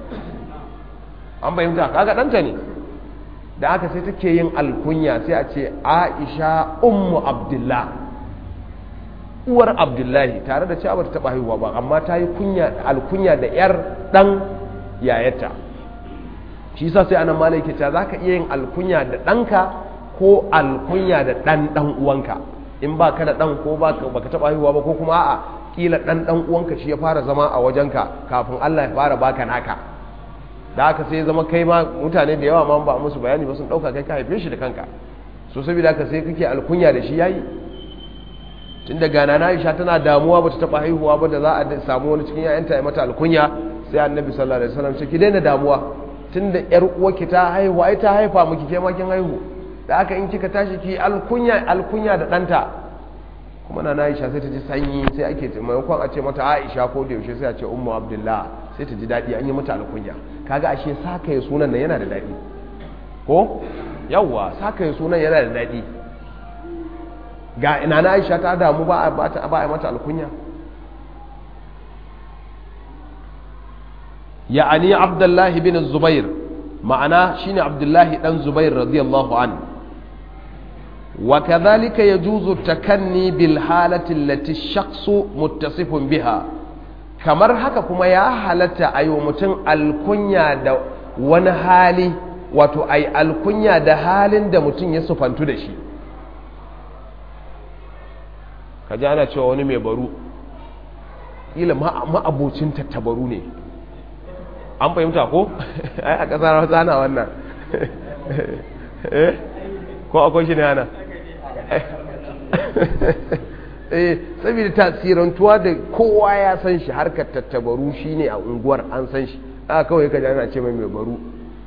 an bayyanta kaga danta ne da aka sai take yin alkunya sai a ce aisha ummu abdullah uwar abdullahi tare da cewa bata taba haihuwa ba amma ta yi alkunya da yar dan yayata shi yasa sai anan malai ke cewa zaka iya yin alkunya da danka ko alkunya da dan dan uwanka in ba ka da dan ko ba baka taba haihuwa ba ko kuma a'a kila dan dan uwanka shi ya fara zama a wajenka kafin Allah ya fara baka naka da haka sai zama kai ma mutane da yawa ma ba musu bayani ba sun dauka kai ka haife shi da kanka so saboda haka sai kake alkunya da shi yayi tun da gana na Aisha tana damuwa bata taba haihuwa ba da za a samu wani cikin yayanta ya mata alkunya sai Annabi sallallahu alaihi wasallam ce ki daina damuwa tunda yar uwarki ta haihu ai ta haifa miki ke ma kin haihu da haka in kika tashi ki alkunya alkunya da danta kuma na Aisha sai ta ji sanyi sai ake ce maimakon a ce mata Aisha ko da yaushe sai a ce Ummu Abdullah sai ta ji daɗi an yi mata alkunya kaga ashe saka ya sunan nan yana da daɗi ko yawwa saka ya sunan yana da daɗi ga ina na Aisha ta damu ba a ba a mata alkunya ya'ani Abdullahi bin Zubair ma'ana shine Abdullahi dan Zubair radiyallahu anhu وكذلك يجوز التكني بالحالة التي الشخص متصف بها kamar haka kuma ya halatta a yi wa mutum alkunya da wani hali wato a yi alkunya da halin da mutum ya sufantu da shi ka ji ana cewa wani mai baru ila ma'abocin tattabaru ne an fahimta ko? ai a ƙasar hausa na wannan ko akwai shi ne ana eh saboda tasirantuwa da kowa ya san shi harkar tattabaru shine a unguwar an san shi aka kawai ka ana ce mai mai baru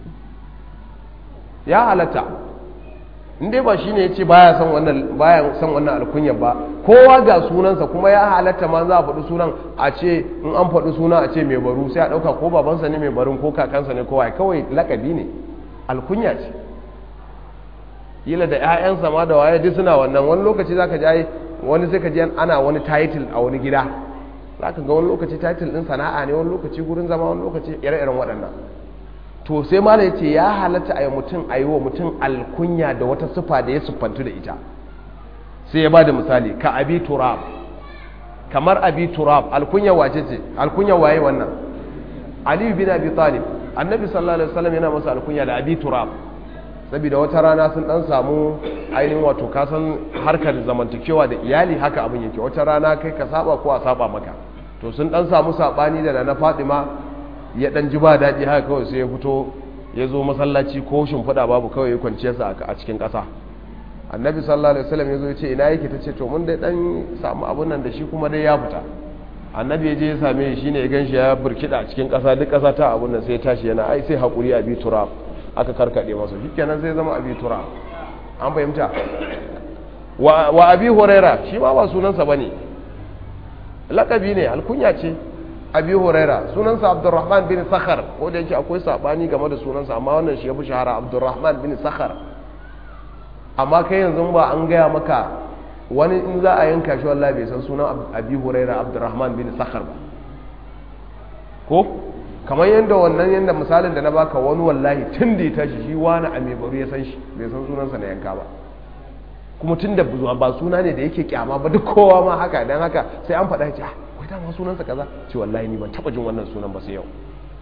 ya halatta inda ba shine yace baya san wannan baya san wannan alkunya ba kowa ga sunansa kuma ya halatta ma za a faɗi sunan a ce in an faɗi suna a ce mai baru sai a ɗauka ko babansa ne mai barin ko kakansa ne kowa kawai lakabi ne alkunya ce kila da 'ya'yansa ma da waye duk suna wannan wani lokaci zaka ji ai wani sai ka ji ana wani title a wani gida zaka ga wani lokaci title din sana'a ne wani lokaci gurin zama wani lokaci ire-iren waɗannan to sai mala yace ya halatta a yi mutum a yi wa mutum alkunya da wata sifa da ya siffantu da ita sai ya ba da misali ka abi turab kamar abi turab alkunya wace ce alkunya waye wannan ali bin abi talib annabi sallallahu alaihi wasallam yana masa alkunya da abi turab saboda wata rana sun dan samu ainihin wato kasan harkar zamantakewa da iyali haka abin yake wata rana kai ka saba ko a saba maka to sun dan samu sabani da na Fatima ya dan ji ba daɗi haka kawai sai ya fito ya zo masallaci ko shimfiɗa babu kawai ya kwanciya sa a cikin ƙasa annabi sallallahu alaihi wasallam ya zo ya ce ina yake ta ce to mun dai dan samu abun nan da shi kuma dai ya fita annabi ya je ya same shi shine ya ganshi ya burkida a cikin ƙasa duk ƙasa ta abun nan sai ya tashi yana ai sai hakuri a bi turab aka karkade masa shikenan zai zama abi tura an fahimta wa abi huraira shi ma ba sunansa bane lakabi ne alkunya ce abi huraira sunansa abdurrahman bin sakhar ko da yake akwai sabani game da sunansa amma wannan shi ya fi shahara abdurrahman bin sakhar amma kai yanzu ba an gaya maka wani in za a yanka shi wallahi bai san sunan abi huraira abdurrahman bin sakhar ba ko kamar yadda wannan yadda misalin da na baka wani wallahi tun da ya tashi shi wani a mai baro ya san shi bai san sunansa na yanka ba kuma tun da ba suna ne da yake kyama ba duk kowa ma haka dan haka sai an faɗa ce ah wai dama sunansa kaza ce wallahi ni ban taɓa jin wannan sunan ba sai yau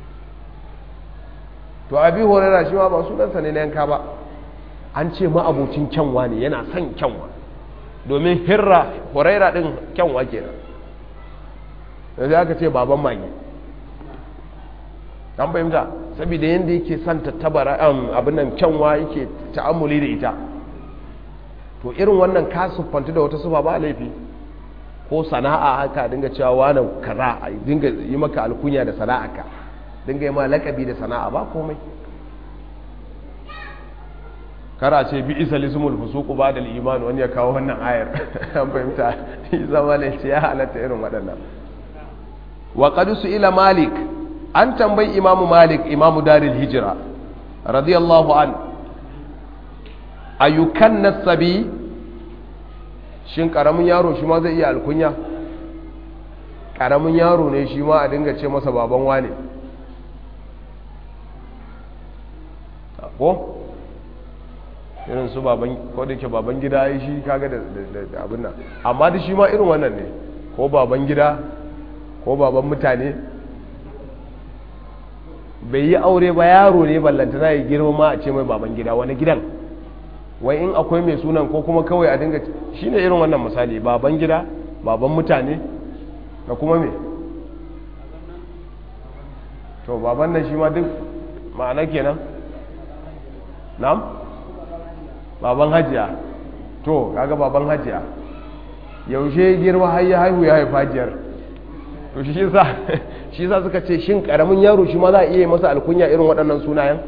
to abi horera shi ma ba sunansa ne na yanka ba an ce ma abocin kyanwa ne yana son kyanwa domin hirra horera din kyanwa kenan yanzu aka ce baban mage an fahimta saboda yadda yake son tattabara abin nan kyanwa yake ta'amuli da ita to irin wannan ka siffanta da wata sufa ba laifi ko sana'a haka dinga cewa wani kaza a dinga yi maka alkunya da sana'a ka dinga yi ma lakabi da sana'a ba komai kara ce bi isa lismul fusuku ba da iman wani ya kawo wannan ayar an fahimta zama ne ce ya halatta irin waɗannan wa qad ila malik an tambayi imamu malik imamu daril hijira radiyallahu an ayyukan nasabi shin karamin yaro shi ma zai iya alkunya karamin yaro ne shi ma a dinga ce masa baban wane ko irin su baban ko da ke baban gida ya shi kaga da abin nan amma da shi ma irin wannan ne ko baban gida ko baban mutane bai yi aure ba yaro ne ballanta za yi girma ma a ce mai baban gida wani gidan wai in akwai mai sunan ko kuma kawai a dinga shi ne irin wannan misali baban gida baban mutane da kuma me to baban nan shi ma duk ma'ana kenan na'am baban hajiya to kaga baban hajiya yaushe girma har ya haihu ya haifa jiyar to shi sa shi sa suka ce shin karamin yaro shi ma za a iya masa alkunya irin waɗannan sunayen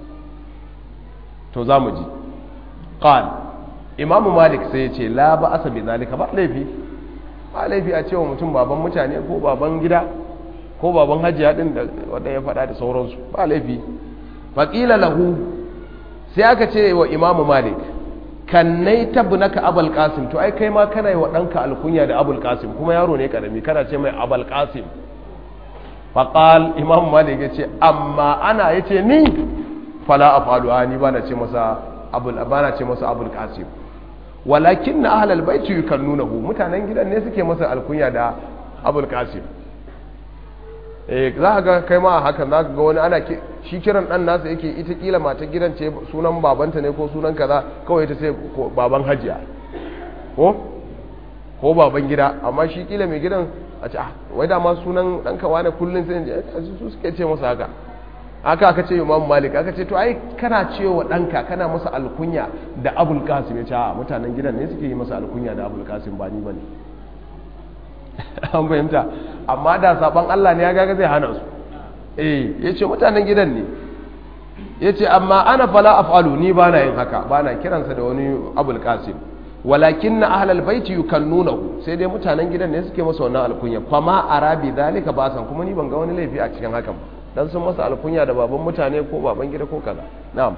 to za mu ji qal imam malik sai ya ce la ba asa bi zalika ba laifi ba laifi a cewa mutum baban mutane ko baban gida ko baban hajiya din da wanda ya faɗa da sauransu ba laifi faqila lahu sai aka ce wa imamu malik kannai tabnaka abul qasim to ai kai ma kana yi wa ɗanka alkunya da abul qasim kuma yaro ne karami kana ce mai abul qasim faqal imamu malik yace amma ana yace ni fala afalu ani bana ce masa abul bana ce masa abul qasim walakin na ahlal baiti yukannunahu mutanen gidan ne suke masa alkunya da abul qasim eh za ka ga kai ma hakan za ka ga wani ana shi kiran dan nasa yake ita kila mata gidan ce sunan babanta ne ko sunan kaza kawai ita ce baban hajiya ko ko baban gida amma shi kila mai gidan a ce ah wai da ma sunan dan kawa ne kullun sai je su suke ce masa haka aka aka ce imam malik aka ce to ai kana cewa danka kana masa alkunya da abul qasim ya ce a mutanen gidan ne suke yi masa alkunya da abul qasim ba ni bane an fahimta amma da saban Allah ne ya gaga zai hana su eh yace mutanen gidan ne yace amma ana fala af'alu ni bana yin haka bana kiransa da wani abul qasim walakin na ahlal baiti yukannunahu sai dai mutanen gidan ne suke masa wannan alkunya fama arabi zalika basan kuma ni ban ga wani laifi a cikin hakan dan sun masa alkunya da baban mutane ko baban gida ko kaza na'am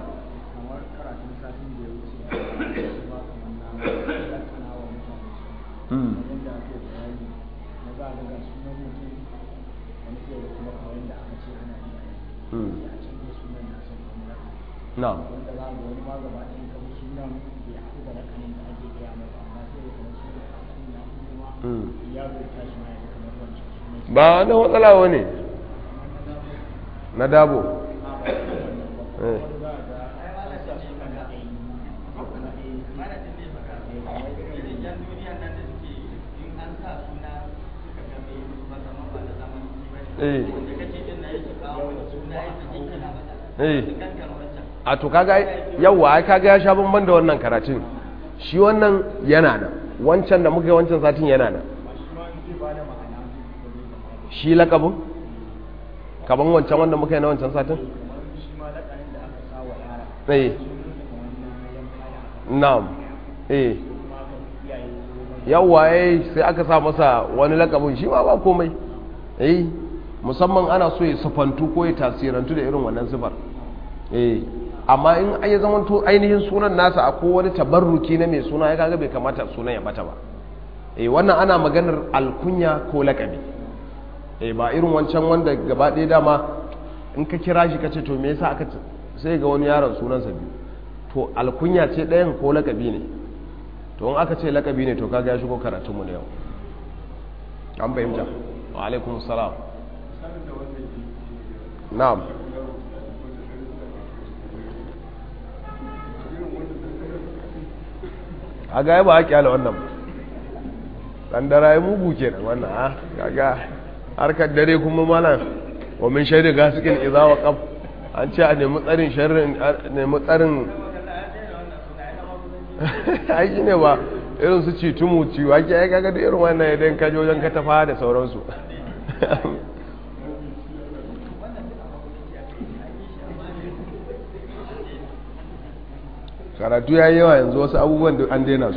hmm na'am ba na matsala wani na dabo a to kaga yawa ai kaga ya sha bamban da wannan karatun shi wannan yana nan wancan da muka yi wancan satin yana nan shi lakabin kaban wancan wanda muka yi na wancan satin eh na'am eh yawa eh sai aka sa masa wani lakabin shi ma ba komai eh musamman ana so ya sufantu ko ya tasirantu da irin wannan sifar eh amma in ya zama to ainihin sunan nasa a wani tabarruki na mai suna ya kaga bai kamata sunan ya bata ba eh wannan ana maganar alkunya ko lakabi eh ba irin wancan wanda gaba ɗaya dama in ka kira shi kace to me yasa aka sai ga wani yaron sunansa biyu to alkunya ce ɗayan ko lakabi ne to in aka ce lakabi ne to kaga ya shigo karatunmu na yau an fahimta wa alaikum salam na'am a ga ba a kyala wannan ɗan dara ya mugu ke nan wannan ha kaga harkar dare kuma malam wa min shaidu gasikin iza wa kaf an ce a nemi tsarin sharrin nemi tsarin aiki ne ba irin su ci tumu ciwa ke ya kaga da irin wannan idan kaji wajen katafa da sauransu karatu ya yi yawa yanzu wasu abubuwan da an daina su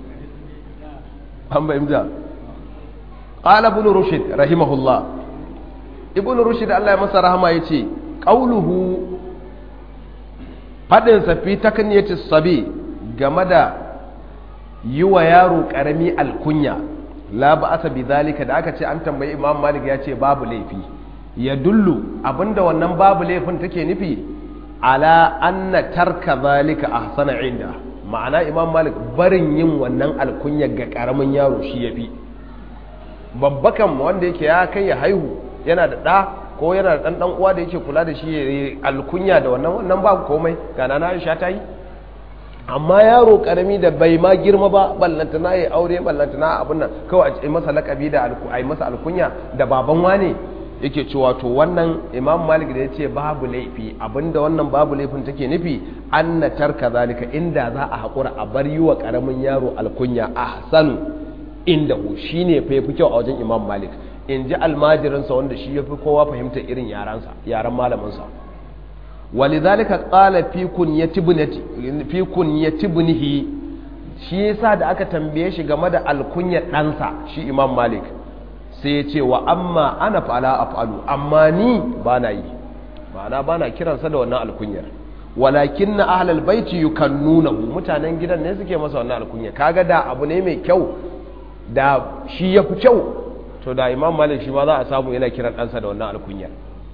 an bayyanta qala ibn rushd rahimahullah ibn rushd Allah ya masa rahama yace qauluhu fadin sa fi takniyati sabi game da yi wa yaro karami alkunya la ba'asa bi zalika da aka ce an tambayi imam malik ya ce babu laifi ya dullu abinda wannan babu laifin take nufi ala anna tarka zalika ahsana inda ma'ana imam malik barin yin wannan alkunya ga karamin yaro shi yafi babbakan wanda yake ya kai ya haihu yana da ɗa ko yana da ɗan ɗan uwa da yake kula da shi ya alkunya da wannan wannan babu komai ga nana Aisha ta yi amma yaro karami da bai ma girma ba ballanta na yi aure ballanta na abin nan kawai a masa lakabi da a yi masa alkunya da baban wane yake cewa to wannan imam malik da ya ce babu laifi abinda wannan babu laifin take nufi an na tarka zalika inda za a haƙura a bar yi wa ƙaramin yaro alkunya a sanu inda hu shi ne fa fi kyau a wajen imam malik in ji almajirinsa wanda shi ya fi kowa fahimta irin yaransa yaran malaminsa walidhalika qala fi kunyati ibnati fi kunyati ibnihi shi yasa da aka tambaye shi game da alkunya ɗansa shi imam malik sai ya ce wa amma ana fala af'alu amma ni bana yi ma'ana bana kiransa da wannan alkunyar walakin na ahlal baiti yukannunahu mutanen gidan ne suke masa wannan alkunya kaga da abu ne mai kyau da shi yafi kyau to da imam malik shi ma za a samu yana kiran ɗansa da wannan alkunyar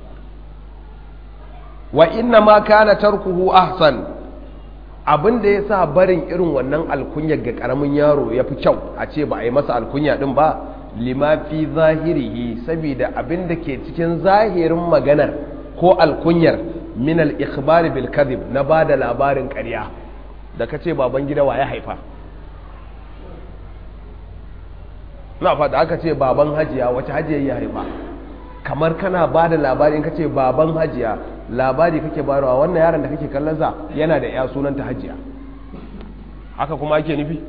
wa inna ma kana tarkuhu ahsan abin da ya sa barin irin wannan alkunya ga karamin yaro ya fi kyau a ce ba a yi masa alkunya din ba lima fi zahirihi saboda abin da ke cikin zahirin maganar ko alkunyar min al-ikhbar bil kadhib na bada labarin ƙarya da kace baban gida wa ya haifa na fada aka ce baban hajiya wace hajiya ya haifa kamar kana ba da labari in ka ce baban hajiya labari kake bayarwa wannan yaron da kake kallonsa yana da ya sunanta hajiya haka kuma ake nufi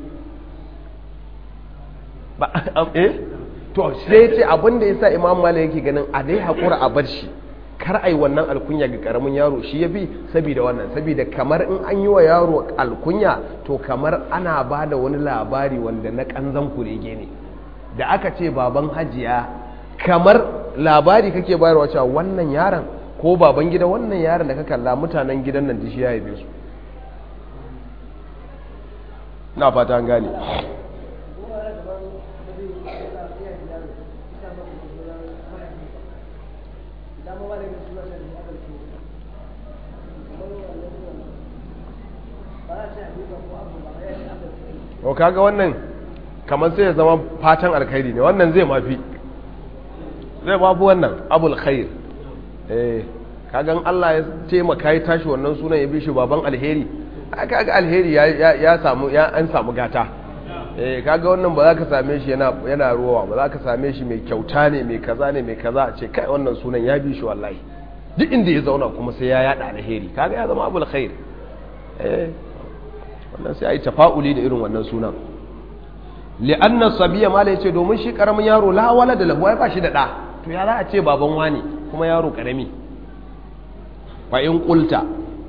ba eh to sai ce abin da yasa imam malik yake ganin a dai hakura a bar shi kar ai wannan alkunya ga karamin yaro shi yafi saboda wannan saboda kamar in an yi wa yaro alkunya to kamar ana ba da wani labari wanda na kanzan kurege ne da aka ce baban hajiya kamar labari kake bayarwa cewa wannan yaron ko baban gida wannan yaron da ka kalla mutanen gidan nan dishi ya haife su na fata an gane o kaga wannan kamar sai ya zama fatan alkhairi ne wannan zai mafi zai babu wannan abul khair eh kagan Allah ya taimaka ya tashi wannan sunan ya bi shi baban alheri kaga alheri ya samu ya an samu gata eh kaga wannan ba za ka same shi yana yana ruwa ba za ka same shi mai kyauta ne mai kaza ne mai kaza a ce kai wannan sunan ya bi shi wallahi duk inda ya zauna kuma sai ya yada alheri kaga ya zama abul khair eh wannan sai ai tafa'uli da irin wannan sunan li'anna sabiya mala yace domin shi karamin yaro la wala da lahu ai ba shi da da to ya za a ce baban wani kuma yaro karami fa in qulta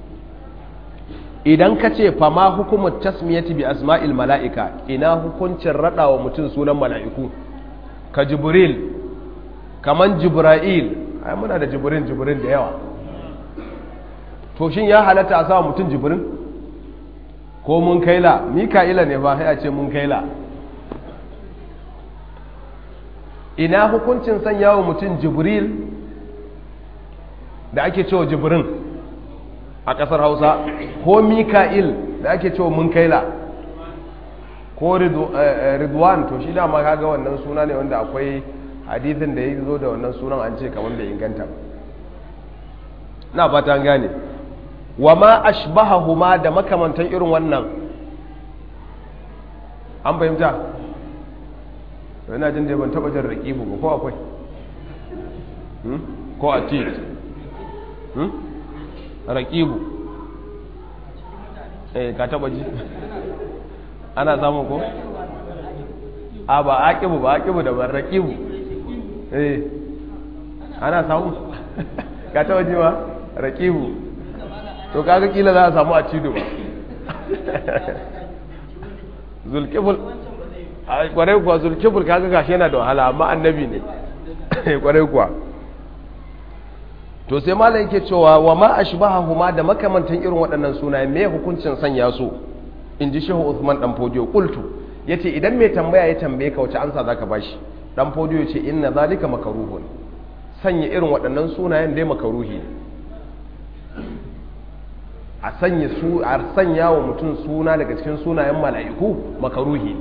idan ka ce fa ma hukumut tasmiyati bi asma'il mala'ika ina hukuncin rada wa mutum sunan mala'iku ka jibril kaman jibra'il ai muna da jibrin jibrin da yawa to shin ya halatta a sa mutum jibrin ko mun kaila mika'ila ne ba sai a ce mun kaila ina hukuncin sanya wa mutum jibril da ake cewa jibrin a ƙasar hausa ko mika'il da ake cewa mun kaila ko ridwan to shi dama kaga wannan suna ne wanda akwai hadithin da ya zo da wannan sunan an ce kamar bai inganta na fata gane wa ma ashbahahuma da makamantan irin wannan an fahimta yana jin da ban taba jin raƙibu ba ko akwai ko a tit raƙibu eh ka taba ji ana samu ko a ba aƙibu ba aƙibu da ban raƙibu eh ana samu ka taba ji ba raƙibu to kaga kila za a samu a cido ba zulkiful kwarai kuwa zulkiful kaga gashi yana da wahala amma annabi ne kwarai kuwa to sai malam yake cewa wa ma ashbahahuma da makamantan irin waɗannan sunaye me hukuncin sanya su in ji shehu Uthman dan fodiyo qultu yace idan mai tambaya ya tambaye ka wace ansa zaka bashi dan fodiyo yace inna zalika makruhun sanya irin waɗannan sunayen dai makaruhi ne a sanya su a sanya wa mutum suna daga cikin sunayen mala'iku makaruhi ne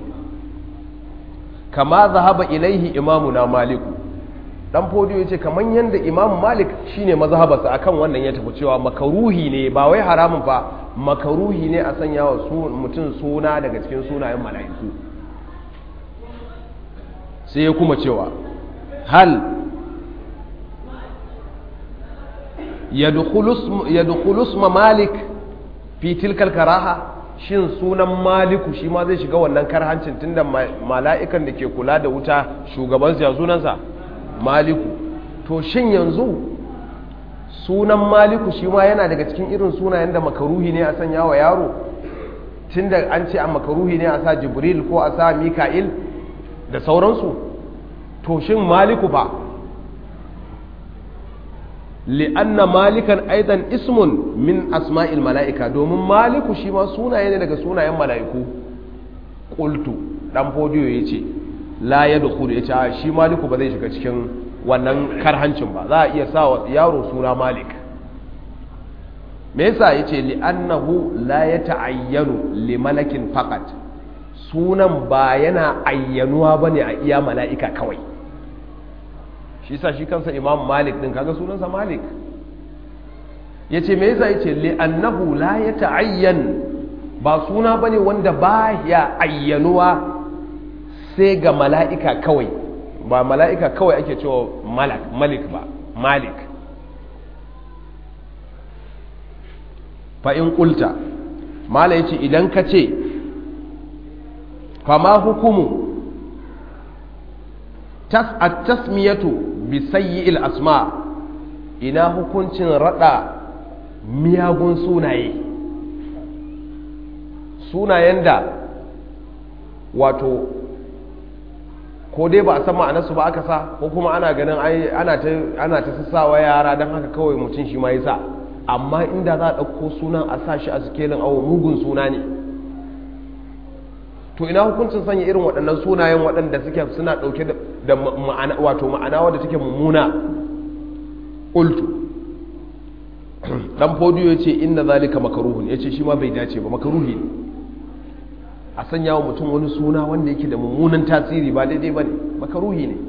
kama zahaba ilaihi imamuna maliku dan fodiyo yace kaman yanda imam malik shine mazhabarsa akan wannan ya tafi cewa makaruhi ne ba wai haramun fa makaruhi ne a sanya wa mutum suna daga cikin sunayen mala'iku sai ya kuma cewa hal yadkhulu isma malik fi tilkal karaha shin sunan maliku shi ma zai shiga wannan karhancin tunda mala'ikan da ke kula da wuta shugabansa ya sunansa maliku to shin yanzu sunan maliku shi ma yana daga cikin irin sunayen da makaruhi ne a sanya wa yaro tunda an ce a makaruhi ne a sa jibril ko a sa mika'il da sauransu to shin maliku fa li'anna malikan aidan ismun min asma'il mala'ika domin maliku shi ma sunaye ne daga sunayen mala'iku qultu dan fodiyo yace la yadkhulu yace shi maliku ba zai shiga cikin wannan karhancin ba za a iya sa wa yaro suna malik me yasa yace li'annahu la yata'ayyanu li malakin faqat sunan ba yana ayyanuwa bane a iya mala'ika kawai shi sa shi kansa imam malik din kaga sunansa malik ya ce me yasa ya ce li'annahu la ya ta'ayyan ba suna bane wanda ba ya ayyanuwa sai ga mala'ika kawai ba mala'ika kawai ake cewa malak malik ba malik fa'in ƙulta mala ya ce idan ka ce fama hukumu tasmiyatu bisayyi asma ina hukuncin rada miyagun sunaye sunayen da wato ko dai ba a san ma'anarsu ba aka sa ko kuma ana ganin ana ta ana ta sassawa yara don haka kawai mutum shi ma ya sa amma inda za a ɗauko sunan a sa shi a sikelin awo mugun suna ne to ina hukuncin sanya irin waɗannan sunayen waɗanda suke suna ɗauke da ma'ana wato ma'ana wadda take mummuna ƙultu ɗan fodiyo ya ce inna zalika makaruhun ya ce shi ma bai dace ba makaruhi ne a sanya wa mutum wani suna wanda yake da mummunan tasiri ba daidai ba ne makaruhi ne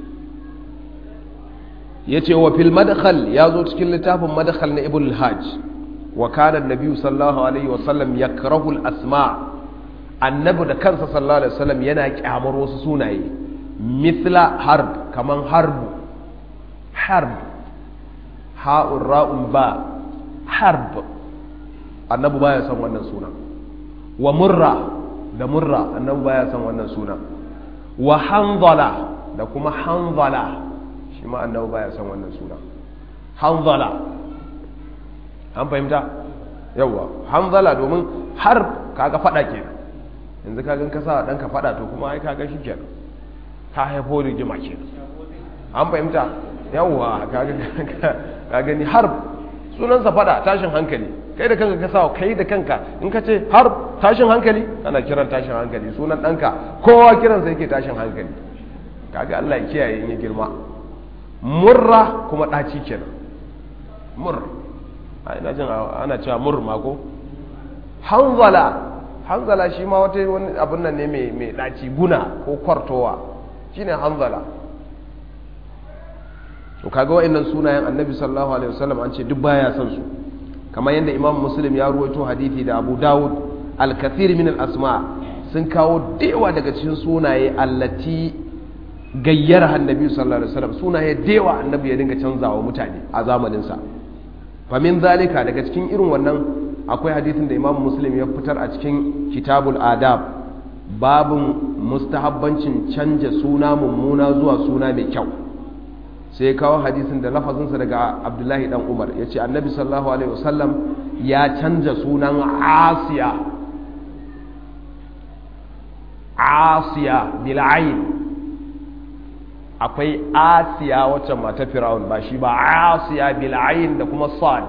ya ce wa fil madakhal ya zo cikin littafin madakhal na ibn hajj wa kana nabi sallallahu alaihi wasallam yakrahu al asma' annabi da kansa sallallahu alaihi wasallam yana kyamar wasu sunaye mithla harb kaman harb harb ha'un ra'un ba harb annabi baya son wannan suna wa murra da murra annabi baya son wannan suna wa hanzala da kuma hanzala shi ma annabi baya son wannan suna hanzala an fahimta yawa hanzala domin harb kaga fada kenan yanzu ka gan kasa dan ka fada to kuma ai ka ga shikenan ka haifo rigima kenan an fahimta yawwa ka gani har sunansa fada tashin hankali kai da kanka ka sa kai da kanka in ka ce har tashin hankali kana kiran tashin hankali sunan ɗanka kowa kiransa yake tashin hankali kaga Allah ya kiyaye in ya girma murra kuma ɗaci kenan mur ina jin ana cewa mur ma ko hanzala hanzala shi ma wata wani abin nan ne mai ɗaci guna ko kwartowa shine hanzala to kaga wa'annan sunayen annabi sallallahu alaihi wasallam an ce duk baya son su kamar yadda imam muslim ya ruwaito hadithi da abu dawud al-kathir min al-asma sun kawo dewa daga cikin sunaye allati gayyar annabi sallallahu alaihi wasallam sunaye dewa annabi ya dinga canzawa mutane a zamanin sa fa min zalika daga cikin irin wannan akwai hadithin da imam muslim ya fitar a cikin kitabul adab babin mustahabbancin canja suna mummuna zuwa suna mai kyau sai kawo hadisin da lafazinsa daga abdullahi dan umar ya ce annabi sallallahu alaihi wasallam ya canja sunan asiya asiya bil'ain akwai asiya wacce mata fir'aun ba shi ba asiya bil'ain da kuma sad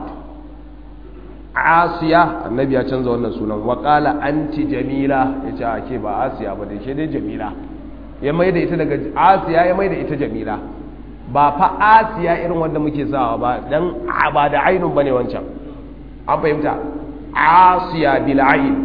asiya annabi ya canza wannan sunan wa qala anti jamila yace ake ba asiya ba dai ke dai jamila ya mai da ita daga asiya ya mai da ita jamila ba fa asiya irin wanda muke sawa ba dan ba da ainun bane wancan an fahimta asiya bil ain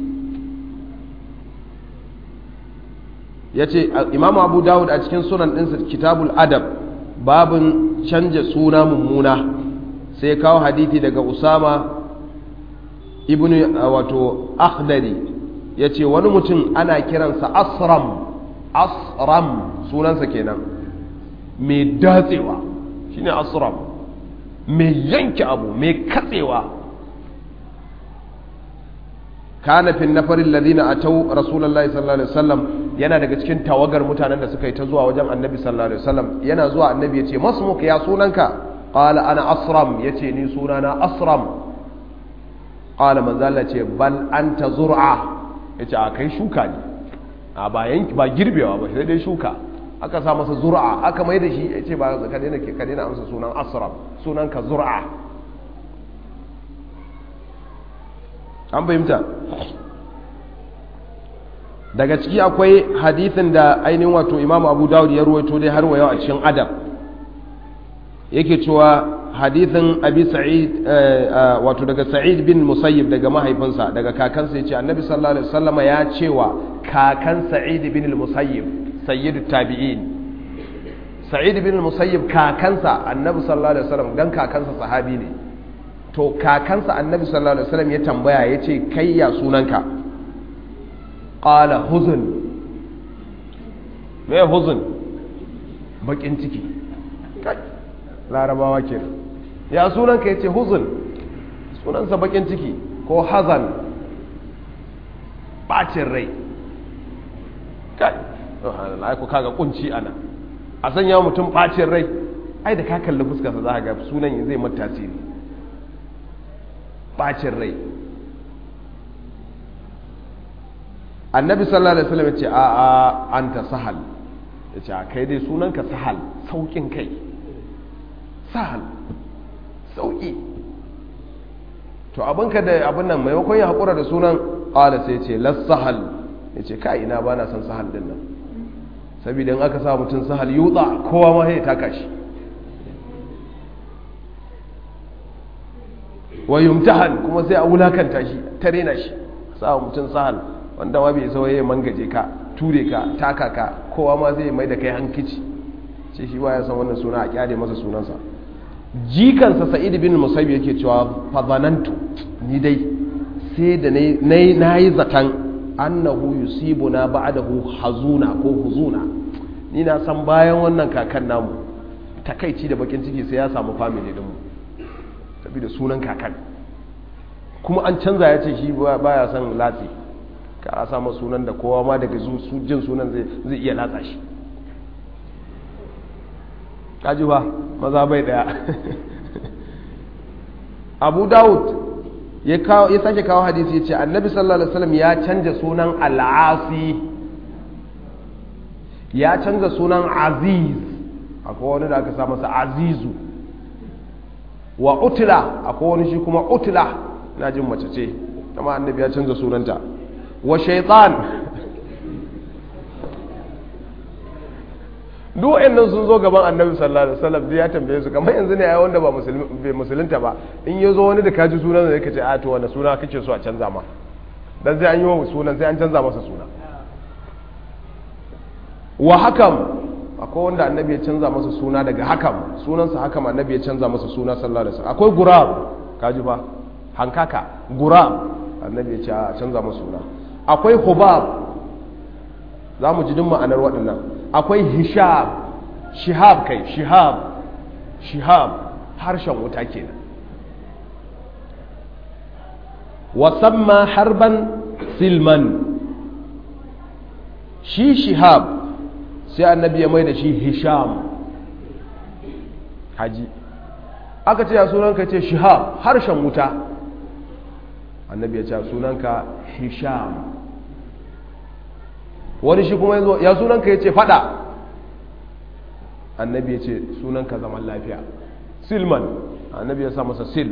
yace imam abu dawud a cikin sunan ɗinsa kitabul adab babin canja suna mummuna sai kawo hadithi daga usama ibn wato akhdari yace wani mutum ana kiransa asram asram sunansa kenan mai datsewa shine asram mai yanke abu mai katsewa kana fin nafarin ladina atau rasulullahi sallallahu alaihi wasallam yana daga cikin tawagar mutanen da suka yi ta zuwa wajen annabi sallallahu alaihi wasallam yana zuwa annabi yace masmuka ya sunanka qala ana asram yace ni sunana asram qala manzo Allah ce bal anta zur'a yace a kai shuka ne a ba yanki ba girbewa ba sai dai shuka aka sa masa zur'a aka mai da shi yace ba ka daina ka daina amsa sunan asram sunanka zur'a an fahimta daga ciki akwai hadithin da ainihin wato imamu abu dawud ya ruwaito dai har wayo a cikin adab yake cewa hadithin abi sa'id wato daga sa'id bin musayyib daga mahaifinsa daga kakansa ya ce annabi sallallahu alaihi wasallama ya cewa kakan sa'id bin musayyib sayyidu tabi'in sa'id bin musayyib kakansa annabi sallallahu alaihi wasallam dan kakansa sahabi ne to kakansa annabi sallallahu alaihi wasallam ya tambaya ya ce kai ya sunanka qala huzun me huzun bakin ciki kai larabawa ke ya sunanka ya ce huzun sunansa bakin ciki ko hazan bacin rai kai ai ku kaga kunci ana a sanya mutum bacin rai ai da ka kalli fuskarsa za ka ga sunan zai mata tasiri bacin rai annabi sallallahu alaihi wasallam ya ce a a anta sahal ya ce a kai dai sunanka sahal saukin kai sahal sauki to abinka da abin nan maimakon ya haƙura da sunan ƙala sai ce las sahal ya ce ka ina ba na son sahal din nan saboda in aka sa mutum sahal yutsa kowa ma ya taka shi wa yumtahan kuma sai a wulakanta shi ta rena shi sa mutum sahal wanda ma bai isa waye mangaje ka ture ka taka ka kowa ma zai mai da kai hankici ce shi ba ya san wannan suna a kyale masa sunansa jikansa sa'id bin musayyib yake cewa fazanantu ni dai sai da na yi zaton annahu yusibuna ba'dahu hazuna ko huzuna ni na san bayan wannan kakan namu takaici da bakin ciki sai ya samu family din mu saboda sunan kakan kuma an canza ya ce shi baya son latsi ka a samu sunan da kowa ma daga jin sunan zai iya latsa shi kaji ba maza bai daya abu dawud ya sake kawo hadisi ya ce annabi sallallahu alaihi wasallam ya canja sunan al'asi ya canza sunan aziz akwai wani da aka sa masa azizu wa utila akwai wani shi kuma utila na jin mace ce kama annabi ya canza sunanta wa shaitan duk wa'annan sun zo gaban annabi sallallahu alaihi wasallam ya tambaye su kamar yanzu ne ai wanda ba bai musulunta ba in ya zo wani da kaji sunan da yake ce a to wanda suna kake so a canza ma dan sai an yi wa sunan sai an canza masa suna wa hakam akwai wanda annabi ya canza masa suna daga hakam sunansa hakam annabi ya canza masa suna sallallahu alaihi wasallam akwai gurab kaji fa hankaka gurab annabi ya ce a canza masa suna akwai hubab za mu ji duk ma'anar waɗannan akwai hishab shihab kai shihab shihab harshen wuta kenan wasamma harban silman shi shihab sai annabi ya mai da shi hisham haji aka ce ya sunanka ce shihab harshen wuta annabi ya ce sunanka hisham wani shi kuma yazo ya sunan ka yace fada annabi yace sunan ka zaman lafiya silman annabi ya sa masa silm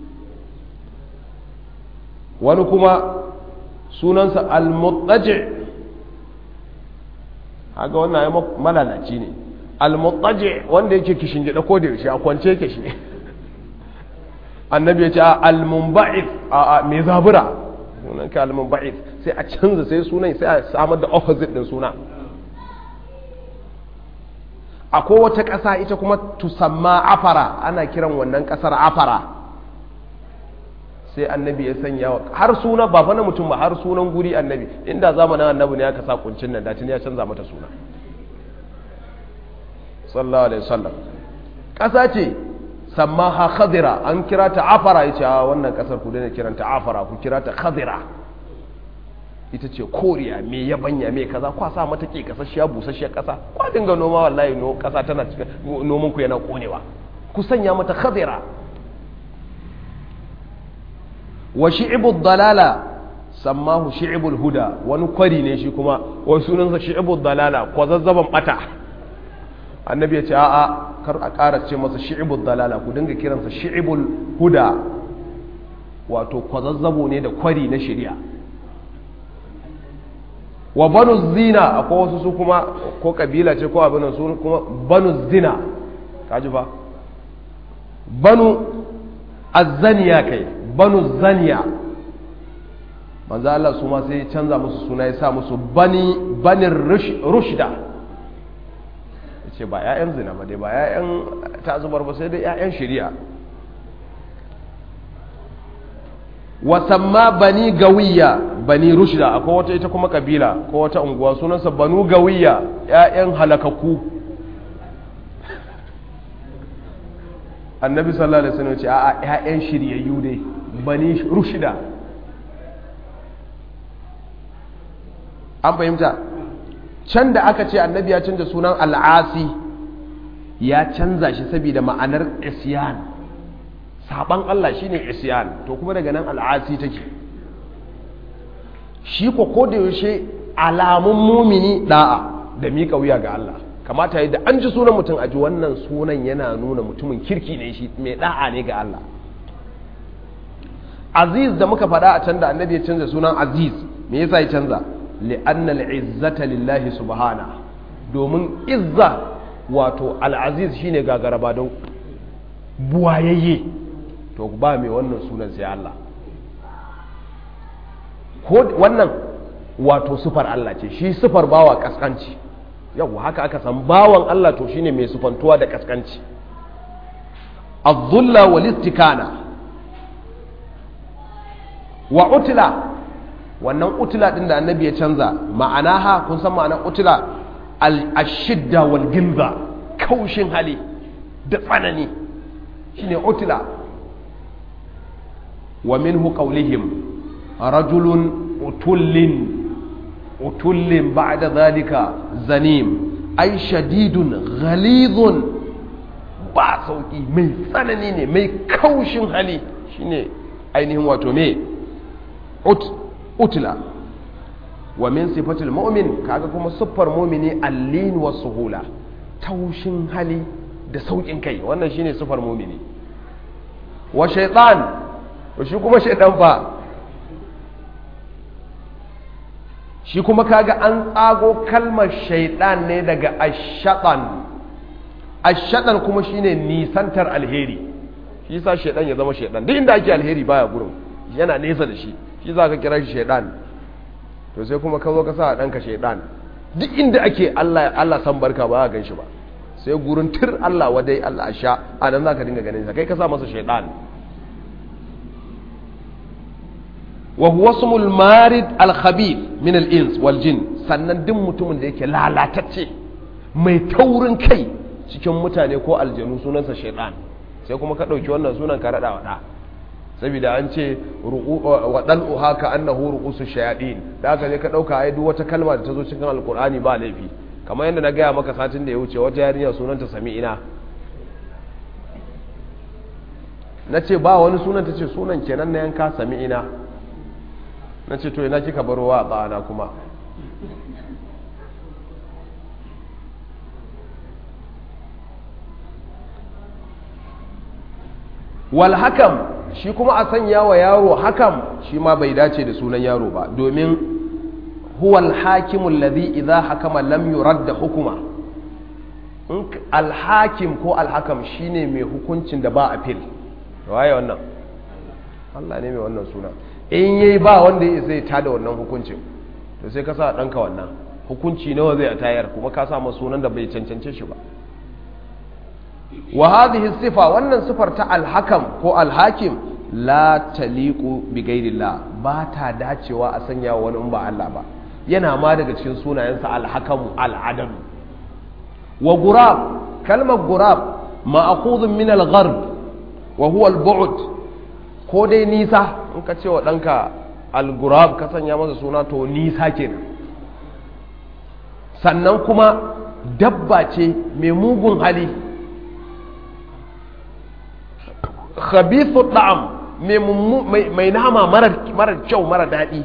wani kuma sunansa al-muttaji haka wannan ya malalaci ne al-muttaji wanda yake kishin gida ko da yaushe a kwance yake shi annabi ya ce al-munba'ith a mai zabura sunan ka al-munba'ith sai a canza sai sunan sai a samar da opposite din suna akwai wata ƙasa ita kuma tusamma afara ana kiran wannan ƙasar afara sai annabi ya sanya wa har suna ba fa na mutum ba har sunan guri annabi inda zamanin annabi ne aka sa kuncin nan datin ya canza mata suna sallallahu alaihi wasallam ƙasa ce sammaha khadira an kira ta afara yace a wannan ƙasar ku daina kiranta afara ku kira ta khadira ita ce koriya me yabanya me kaza kwa sa mata ke kasashiya busasshiyar kasa kwa dinga noma wallahi no kasa tana cikin noman ku yana konewa ku sanya mata khadira wa shi'ibud dalala sammahu shi'ibul huda wani kwari ne shi kuma wai sunansa shi'ibud dalala kwazazzaban bata annabi ya ce a'a kar a ƙara ce masa shi'ibud dalala ku dinga kiransa shi'ibul huda wato kwazazzabo ne da kwari na shari'a wa banu zina akwai wasu su kuma ko kabila ce ko abin su kuma banu zina kaji ba banu azzaniya kai banu zaniya manzo Allah su ma sai ya canza musu suna ya sa musu bani banin rushda yace ba ƴaƴan zina ba dai ba ƴaƴan tazubar ba sai dai ƴaƴan shari'a wasamma bani gawiya bani rushda akwai wata ita kuma kabila ko wata unguwa sunansa banu gawiya ƴaƴan halakaku annabi sallallahu alaihi wasallam ce a ƴaƴan shiryayyu dai bani rushda an fahimta can da aka ce annabi ya canza sunan al'asi ya canza shi saboda ma'anar isyan saban Allah shine isyan to kuma daga nan al'asi take shi ko ko da yaushe alamun mumini da'a da miƙa wuya ga Allah kamata da an ji sunan mutum a ji wannan sunan yana nuna mutumin kirki ne shi mai da'a ne ga Allah aziz da muka faɗa a can da annabi ya canza sunan aziz me yasa ya canza li'anna al'izzata lillahi subhana domin izza wato al'aziz shine gagaraba don buwayayye to ba mai wannan sunan sai Allah ko wannan wato sufar Allah ce shi sufar bawa kaskanci yau haka aka san bawan Allah to shine mai sufantuwa da kaskanci az-zulla wal istikana wa utla wannan utla din da annabi ya canza ma'ana ha kun san ma'anar utla al-ashidda wal gilza kaushin hali da tsanani shine utla wa minhu qawlihim rajulun utullin utullin ba'da dhalika zanim ay shadidun ghalidun ba sauki mai tsanani ne mai kaushin hali shine ainihin wato me ut utla wa min sifatil mu'min kaga kuma siffar mu'mini allin wa suhula taushin hali da saukin kai wannan shine siffar mu'mini wa shaytan to shi kuma shaytan fa shi kuma kaga an tsago kalmar shaytan ne daga ashatan ashatan kuma shine nisantar alheri shi yasa shaytan ya zama shaytan duk inda ake alheri baya gurin yana nesa da shi shi za ka kira shi shaidan to sai kuma ka zo ka sa a ɗanka shaidan duk inda ake Allah san barka ba gan shi ba sai gurin tir Allah wadai Allah a sha a nan za ka dinga ganin sa kai ka sa masa shaidan wa huwa ismul marid al khabith min al ins wal jin sannan duk mutumin da yake lalatacce mai taurin kai cikin mutane ko aljanu sunansa shaidan sai kuma ka ɗauki wannan sunan ka raɗa wa ɗa saboda an ce wa dal'u haka annahu ru'usu shayaɗin da aka je ka ɗauka ai duk wata kalma da ta zo cikin alkur'ani ba laifi kamar yadda na gaya maka satin da ya wuce wata yarinya sunanta sami'ina na ce ba wani sunan ta ce sunan kenan na yanka sami'ina na ce to ina kika baro wa tsana kuma wal hakam shi kuma a sanya wa yaro hakam shi ma bai dace da sunan yaro ba domin huwal hakimul ladhi idza hakama lam yurad hukuma alhakim ko alhakam shine mai hukuncin da ba appeal waye wannan Allah ne mai wannan suna in yayi ba wanda ya zai tada wannan hukuncin to sai ka sa danka wannan hukunci nawa zai a tayar kuma ka sa masa sunan da bai cancance shi ba wa hadhihi sifa wannan sifar ta alhakam ko alhakim la taliqu bi ghairillah ba ta dacewa a sanya wani in ba Allah ba yana ma daga cikin sunayensa alhakamu al'adam wa gurab kalmar gurab ma'khudun min al-gharb wa huwa al-bu'd ko dai nisa in ka ce wa danka al-gurab ka sanya masa suna to nisa kenan sannan kuma dabba ce mai mugun hali khabithu da'am mai nama marar kyau mara daɗi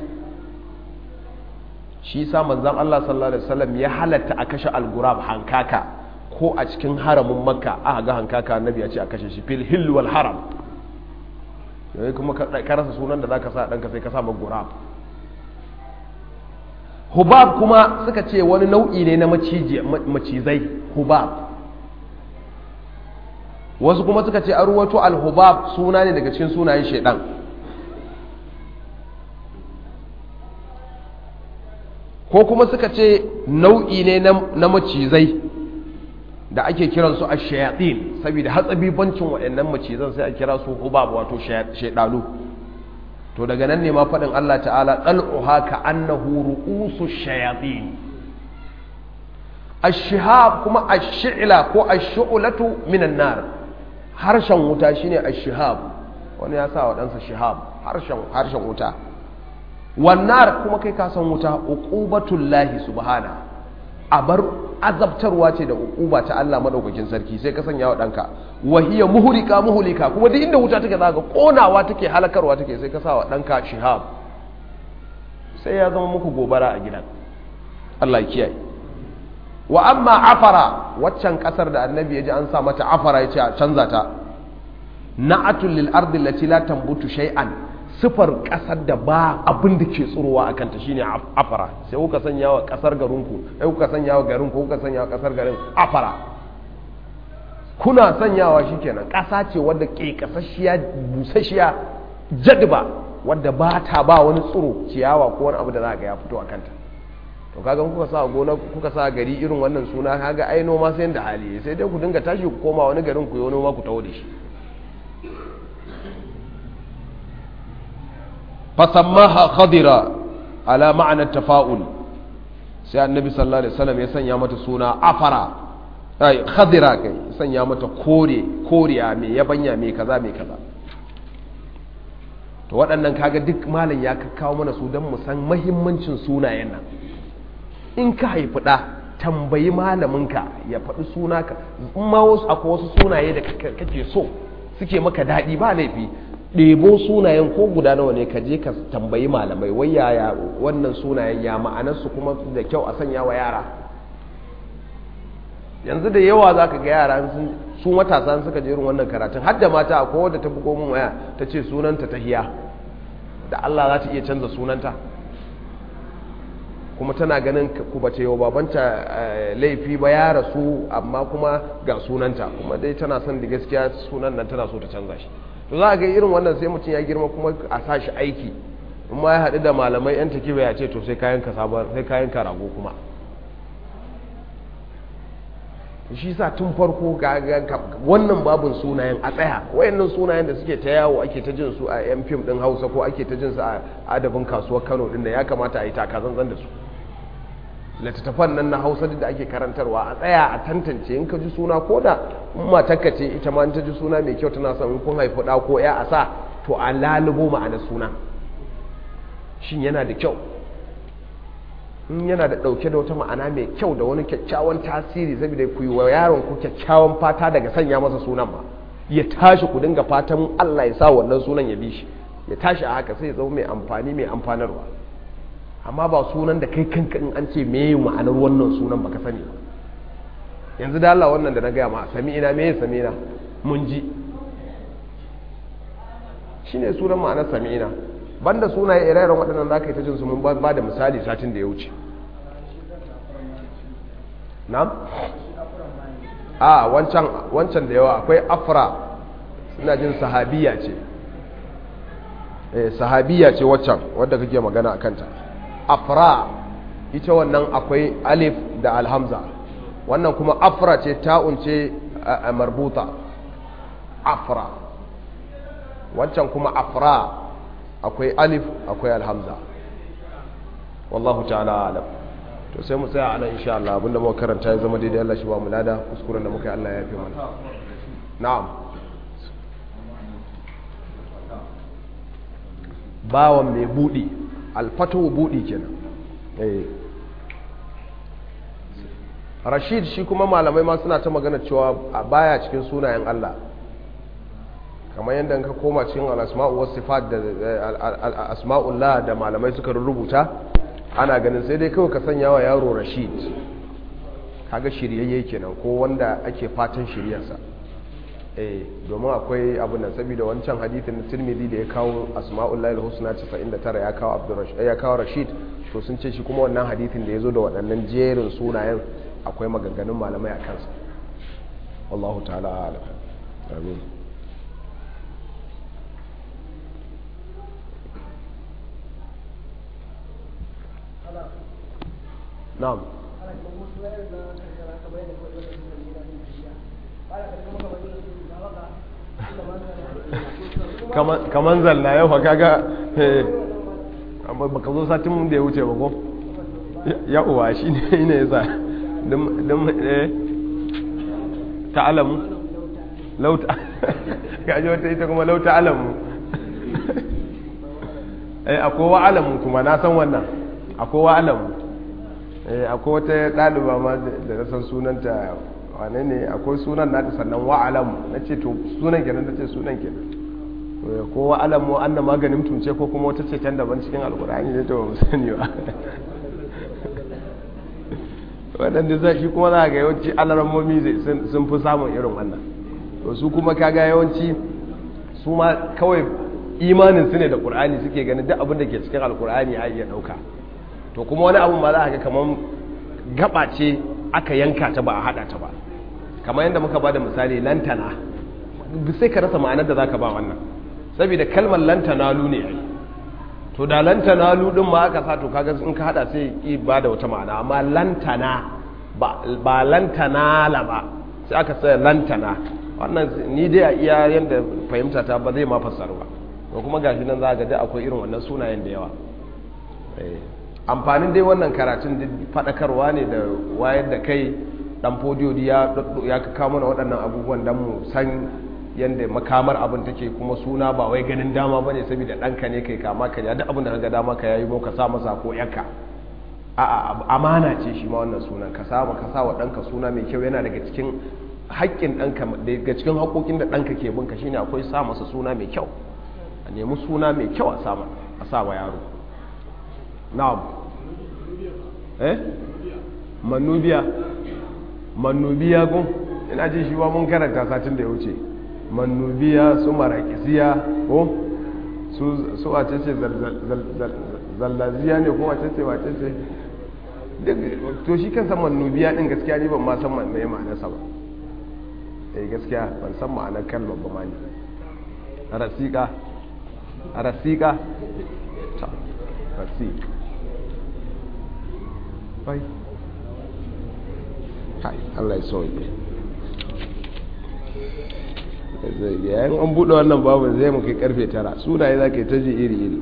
shi sa manzan Allah sallallahu alaihi wasallam ya halatta a kashe algurab hankaka ko a cikin haramin makka aka ga hankaka annabi ya ce a kashe shi fil hill wal haram yau kuma ka rasa sunan da zaka sa ɗanka sai ka sa gurab hubab kuma suka ce wani nau'i ne na macizai hubab wasu kuma suka ce an ruwato al-hubab suna ne daga cikin sunayen shaidan ko kuma suka ce nau'i ne na macizai da ake kiransu a shayatin saboda hatsabibancin waɗannan macizan sai a kira su hubab wato shaidanu to daga nan ne ma faɗin Allah ta'ala ɗal'uha ka annahu ru'usu shayatin ash-shihab kuma ash-shi'la ko ash-shu'latu minan nar harshen wuta shine ash-shihab wani ya sa wa ɗansa shihab harshen harshen wuta wannan kuma kai ka san wuta uqubatul lahi subhana abar azabtarwa ce da uquba ta Allah madaukakin sarki sai ka sanya wa danka wahiya muhlika muhlika kuma duk inda wuta take zaka konawa take halakarwa take sai ka sa wa danka shihab sai ya zama muku gobara a gidan Allah ya kiyaye wa amma afara waccan kasar da annabi ya ji an sa mata afara ya ce a canza ta na'atul lil ardi allati la tambutu shay'an sifar kasar da ba abin da ke tsurowa a kanta shine afara sai kuka sanya wa kasar garinku sai kuka sanya wa garin ko kuka sanya wa kasar garin afara kuna sanyawa shikenan kasa ce wadda ke kasashiya busasshiya jadba wadda ba ta ba wani tsuro ciyawa ko wani abu da za ga ya fito a kanta to kaga kuka sa gona kuka sa gari irin wannan suna kaga ai noma sai da hali sai dai ku dinga tashi ku koma wani garin ku yi noma ku tawo da shi fasammaha khadira ala ma'anar tafa'ul sai annabi sallallahu alaihi wasallam ya sanya mata suna afara ai khadira kai sanya mata kore koriya mai yabanya mai kaza mai kaza to waɗannan kaga duk malam ya kawo mana su don mu san mahimmancin sunayen nan in ka haifi ɗa tambayi malaminka ya faɗi suna ka in ma wasu akwai wasu sunaye da kake so suke maka daɗi ba laifi ɗebo sunayen ko guda nawa ne ka je ka tambayi malamai wai yaya wannan sunayen ya ma'anarsu kuma da kyau a sanya wa yara yanzu da yawa za ka ga yara su matasa suka je irin wannan karatun har da mata akwai wadda ta bugo min waya ta ce sunanta ta hiya da Allah za ta iya canza sunanta kuma tana ganin ku bace yau babanta laifi ba ya rasu amma kuma ga sunanta kuma dai tana son da gaskiya sunan nan tana so ta canza shi to za a ga irin wannan sai mutum ya girma kuma a sa shi aiki in ma ya haɗu da malamai yan takiba ya ce to sai kayan ka sabon sai kayan ka rago kuma shi sa tun farko ga wannan babin sunayen a tsaya wayannan sunayen da suke ta yawo ake ta jin su a yan fim din hausa ko ake ta jin su a adabin kasuwar kano din da ya kamata a yi takazanzan da su littattafan nan na hausa da ake karantarwa a tsaya a tantance in ka ji suna ko da matakka ce ita ma ta ji suna mai kyau tana son kun haifi ɗa ko ya a sa to a lalubo ma'anar suna shin yana da kyau in yana da ɗauke da wata ma'ana mai kyau da wani kyakkyawan tasiri saboda ku yi wa yaron ku kyakkyawan fata daga sanya masa sunan ma ya tashi ku dinga fatan Allah ya sa wannan sunan ya bi shi ya tashi a haka sai ya zama mai amfani mai amfanarwa amma ba sunan da kai kanka in an ce me ma'anar wannan sunan baka sani ba yanzu da Allah wannan da na gaya ma sami ina me sami ina mun ji shine sunan ma'anar sami'ina banda sunaye ire-iren waɗannan za ka yi ta jin su mun ba da misali satin da ya wuce na'am a wancan wancan da yawa akwai afra suna jin sahabiya ce eh sahabiya ce waccan wadda kake magana a kanta afra ita wannan akwai alif da alhamza wannan kuma afra ce ta'un ce marbuta afra wancan kuma afra akwai alif akwai alhamza wallahu ta'ala alam to sai mu tsaya anan insha Allah abinda muka karanta ya zama daidai Allah shi ba mu lada kuskuren da muka yi Allah ya yafe mana na'am bawan mai budi alfatu budi kenan eh Rashid shi kuma malamai ma suna ta magana cewa baya cikin sunayen Allah kamar yadda ka koma cikin al'asma'u wasu sifat da asma'ullah da malamai suka rubuta ana ganin sai dai kawai ka sanya wa yaro rashid kaga shiryayye kenan ko wanda ake fatan shiryarsa eh domin akwai abin nan saboda wancan hadithin tirmidhi da ya kawo asma'ullah al-husna 99 ya kawo abdurrashid ya kawo rashid to sun ce shi kuma wannan hadithin da ya zo da waɗannan jerin sunayen akwai maganganun malamai a kansa wallahu ta'ala alam amin na'am kaman zalla yau fa kaga baka zo satin mun da ya wuce ba ko ya uwa shi ne ne yasa dum eh ta'alamu law ta gaji wata ita kuma law ta'alamu eh akwai wa alamu kuma na san wannan akwai wa alamu akwai wata ɗaliba ma da na san sunanta wane ne akwai sunan na sannan wa'alamu na ce to sunan kenan na ce sunan kenan ko wa'alamu an na maganin tunce ko kuma wata ce can daban cikin alkur'ani ne to ba sani ba waɗanda za shi kuma za ga yawanci alarammomi sun fi samun irin wannan to su kuma kaga yawanci su ma kawai imanin su ne da ƙur'ani suke ganin duk abin da ke cikin alkur'ani a iya ɗauka to kuma wani abu ma za a ga kamar gaba ce aka yanka ta ba a hada ta ba kamar yadda muka ba da misali lantana sai ka rasa ma'anar da za ka ba wannan saboda kalmar lantana lu ne ai to da lantana lu din ma aka sa to kaga in ka hada sai ki ba da wata ma'ana amma lantana ba lantana la ba sai aka sai lantana wannan ni dai a iya yadda fahimta ta ba zai ma fassara ba to kuma gashi nan za ga dai akwai irin wannan sunayen da yawa amfanin dai wannan karatun faɗakarwa ne da wayar da kai ɗan fodiyo ya kawo mana waɗannan abubuwan don mu san yadda makamar abin take kuma suna ba wai ganin dama ba ne saboda ɗanka ne kai kama ka duk abin da ka ga dama ka yayi ka sa masa ko yaka a amana ce shi ma wannan sunan ka sa ka sa wa ɗanka suna mai kyau yana daga cikin haƙƙin ɗanka daga cikin haƙoƙin da ɗanka ke binka shine akwai sa masa suna mai kyau a nemi suna mai kyau a sa wa yaro na'am eh manubiya manubiya gun ina ji shi ba mun karanta satin da ya wuce manubiya su marakisiya ko su wace ce zallaziya ne ko wace ce wace ce to shi kansa manubiya din gaskiya ne ban ma san mai ma'anarsa ba eh gaskiya ban san ma'anar kalmar ba ma ne rasika rasika ta rasika bai kai Allah ya sauke yayin an buɗe wannan babu zai mu kai karfe tara sunaye za ka yi ta ji iri-iri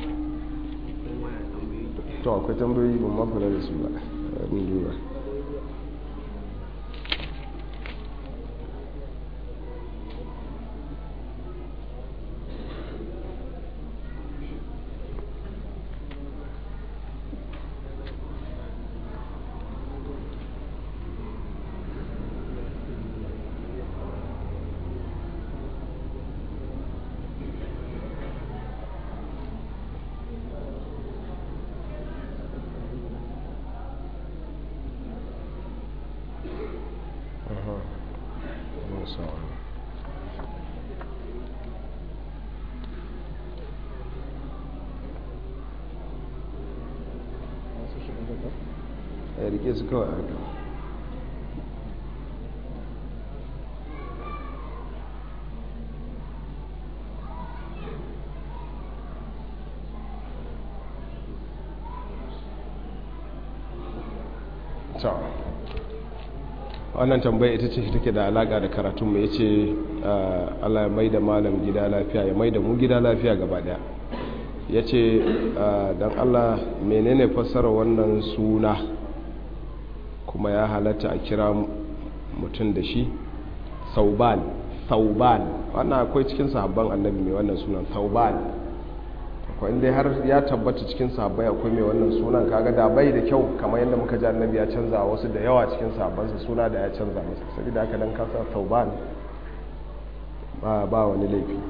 to akwai tambayoyi ban ma kula da su ba abin duba ya rike su kawai haka wannan tambaya ita ce take da alaka da karatun mu yace Allah ya maida malam gida lafiya ya maida mu gida lafiya gaba daya yace dan Allah menene fassara wannan suna kuma ya halatta a kira mutum da shi sauban sauban wannan akwai cikin sahabban annabi mai wannan sunan sauban akwai inda har ya tabbata cikin sahabbai akwai mai wannan sunan kaga da bai da kyau kamar yadda muka ji annabi ya canza wasu da yawa cikin sahabbansa suna da ya canza masa saboda haka dan kasa sauban ba ba wani laifi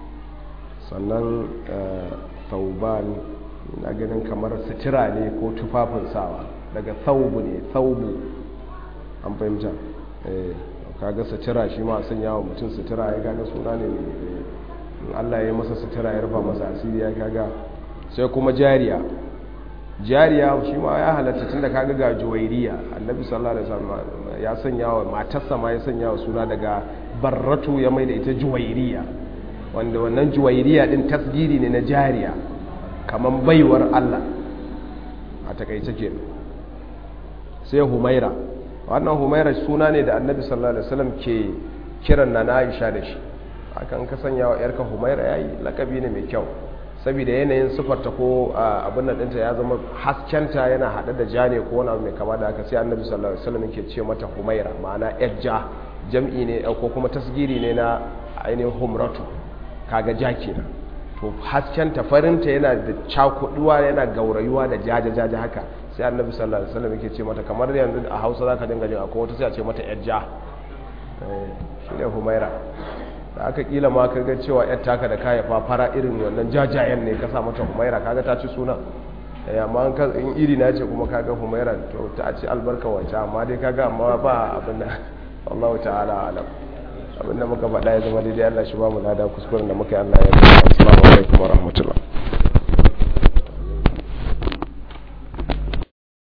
sannan sauban na ganin kamar sutura ne ko tufafin sawa daga saubu ne saubu an fahimta kaga sutura shi ma sanya wa mutum sutura ya kaga suna ne Allah ya masa sutura ya rufa masa asiri ya kaga sai kuma jariya jariya shi ma ya halatta tun da kaga ga juwairiya annabi sallallahu alaihi wasallam ya sanya wa matarsa ma ya sanya wa suna daga barratu ya mai da ita juwairiya wanda wannan juwairiya din tasgiri ne na jariya kaman baiwar Allah a takaice kenan sai humaira wannan humaira suna ne da annabi sallallahu alaihi wasallam ke kiran na Aisha da shi akan ka sanya wa yarka humaira yayi lakabi ne mai kyau saboda yanayin sifarta ko abin nan ɗinta ya zama haskenta yana haɗe da ja ne ko wani abu mai kama da haka sai annabi sallallahu alaihi wasallam yake ce mata humaira ma'ana ja jam'i ne ko kuma tasgiri ne na ainihin humratu kaga ja kenan to haskenta farinta yana da cakuduwa yana gaurayuwa da jaja jaja haka sai annabi sallallahu alaihi wasallam yake ce mata kamar yanzu a Hausa zaka dinga jin akwai wata sai a ce mata ja shi ne humaira da aka kila ma kaga cewa yar taka da kaya fara irin wannan jajayen ne ka sa mata humaira kaga ta ci suna amma in iri na ce kuma kaga humaira to ta ci albarka wace amma dai kaga amma ba abin da Allah ta'ala alam abin da muka faɗa ya zama daidai Allah shi ba mu lada kuskuren da muka yi Allah ya yi assalamu alaikum wa rahmatullah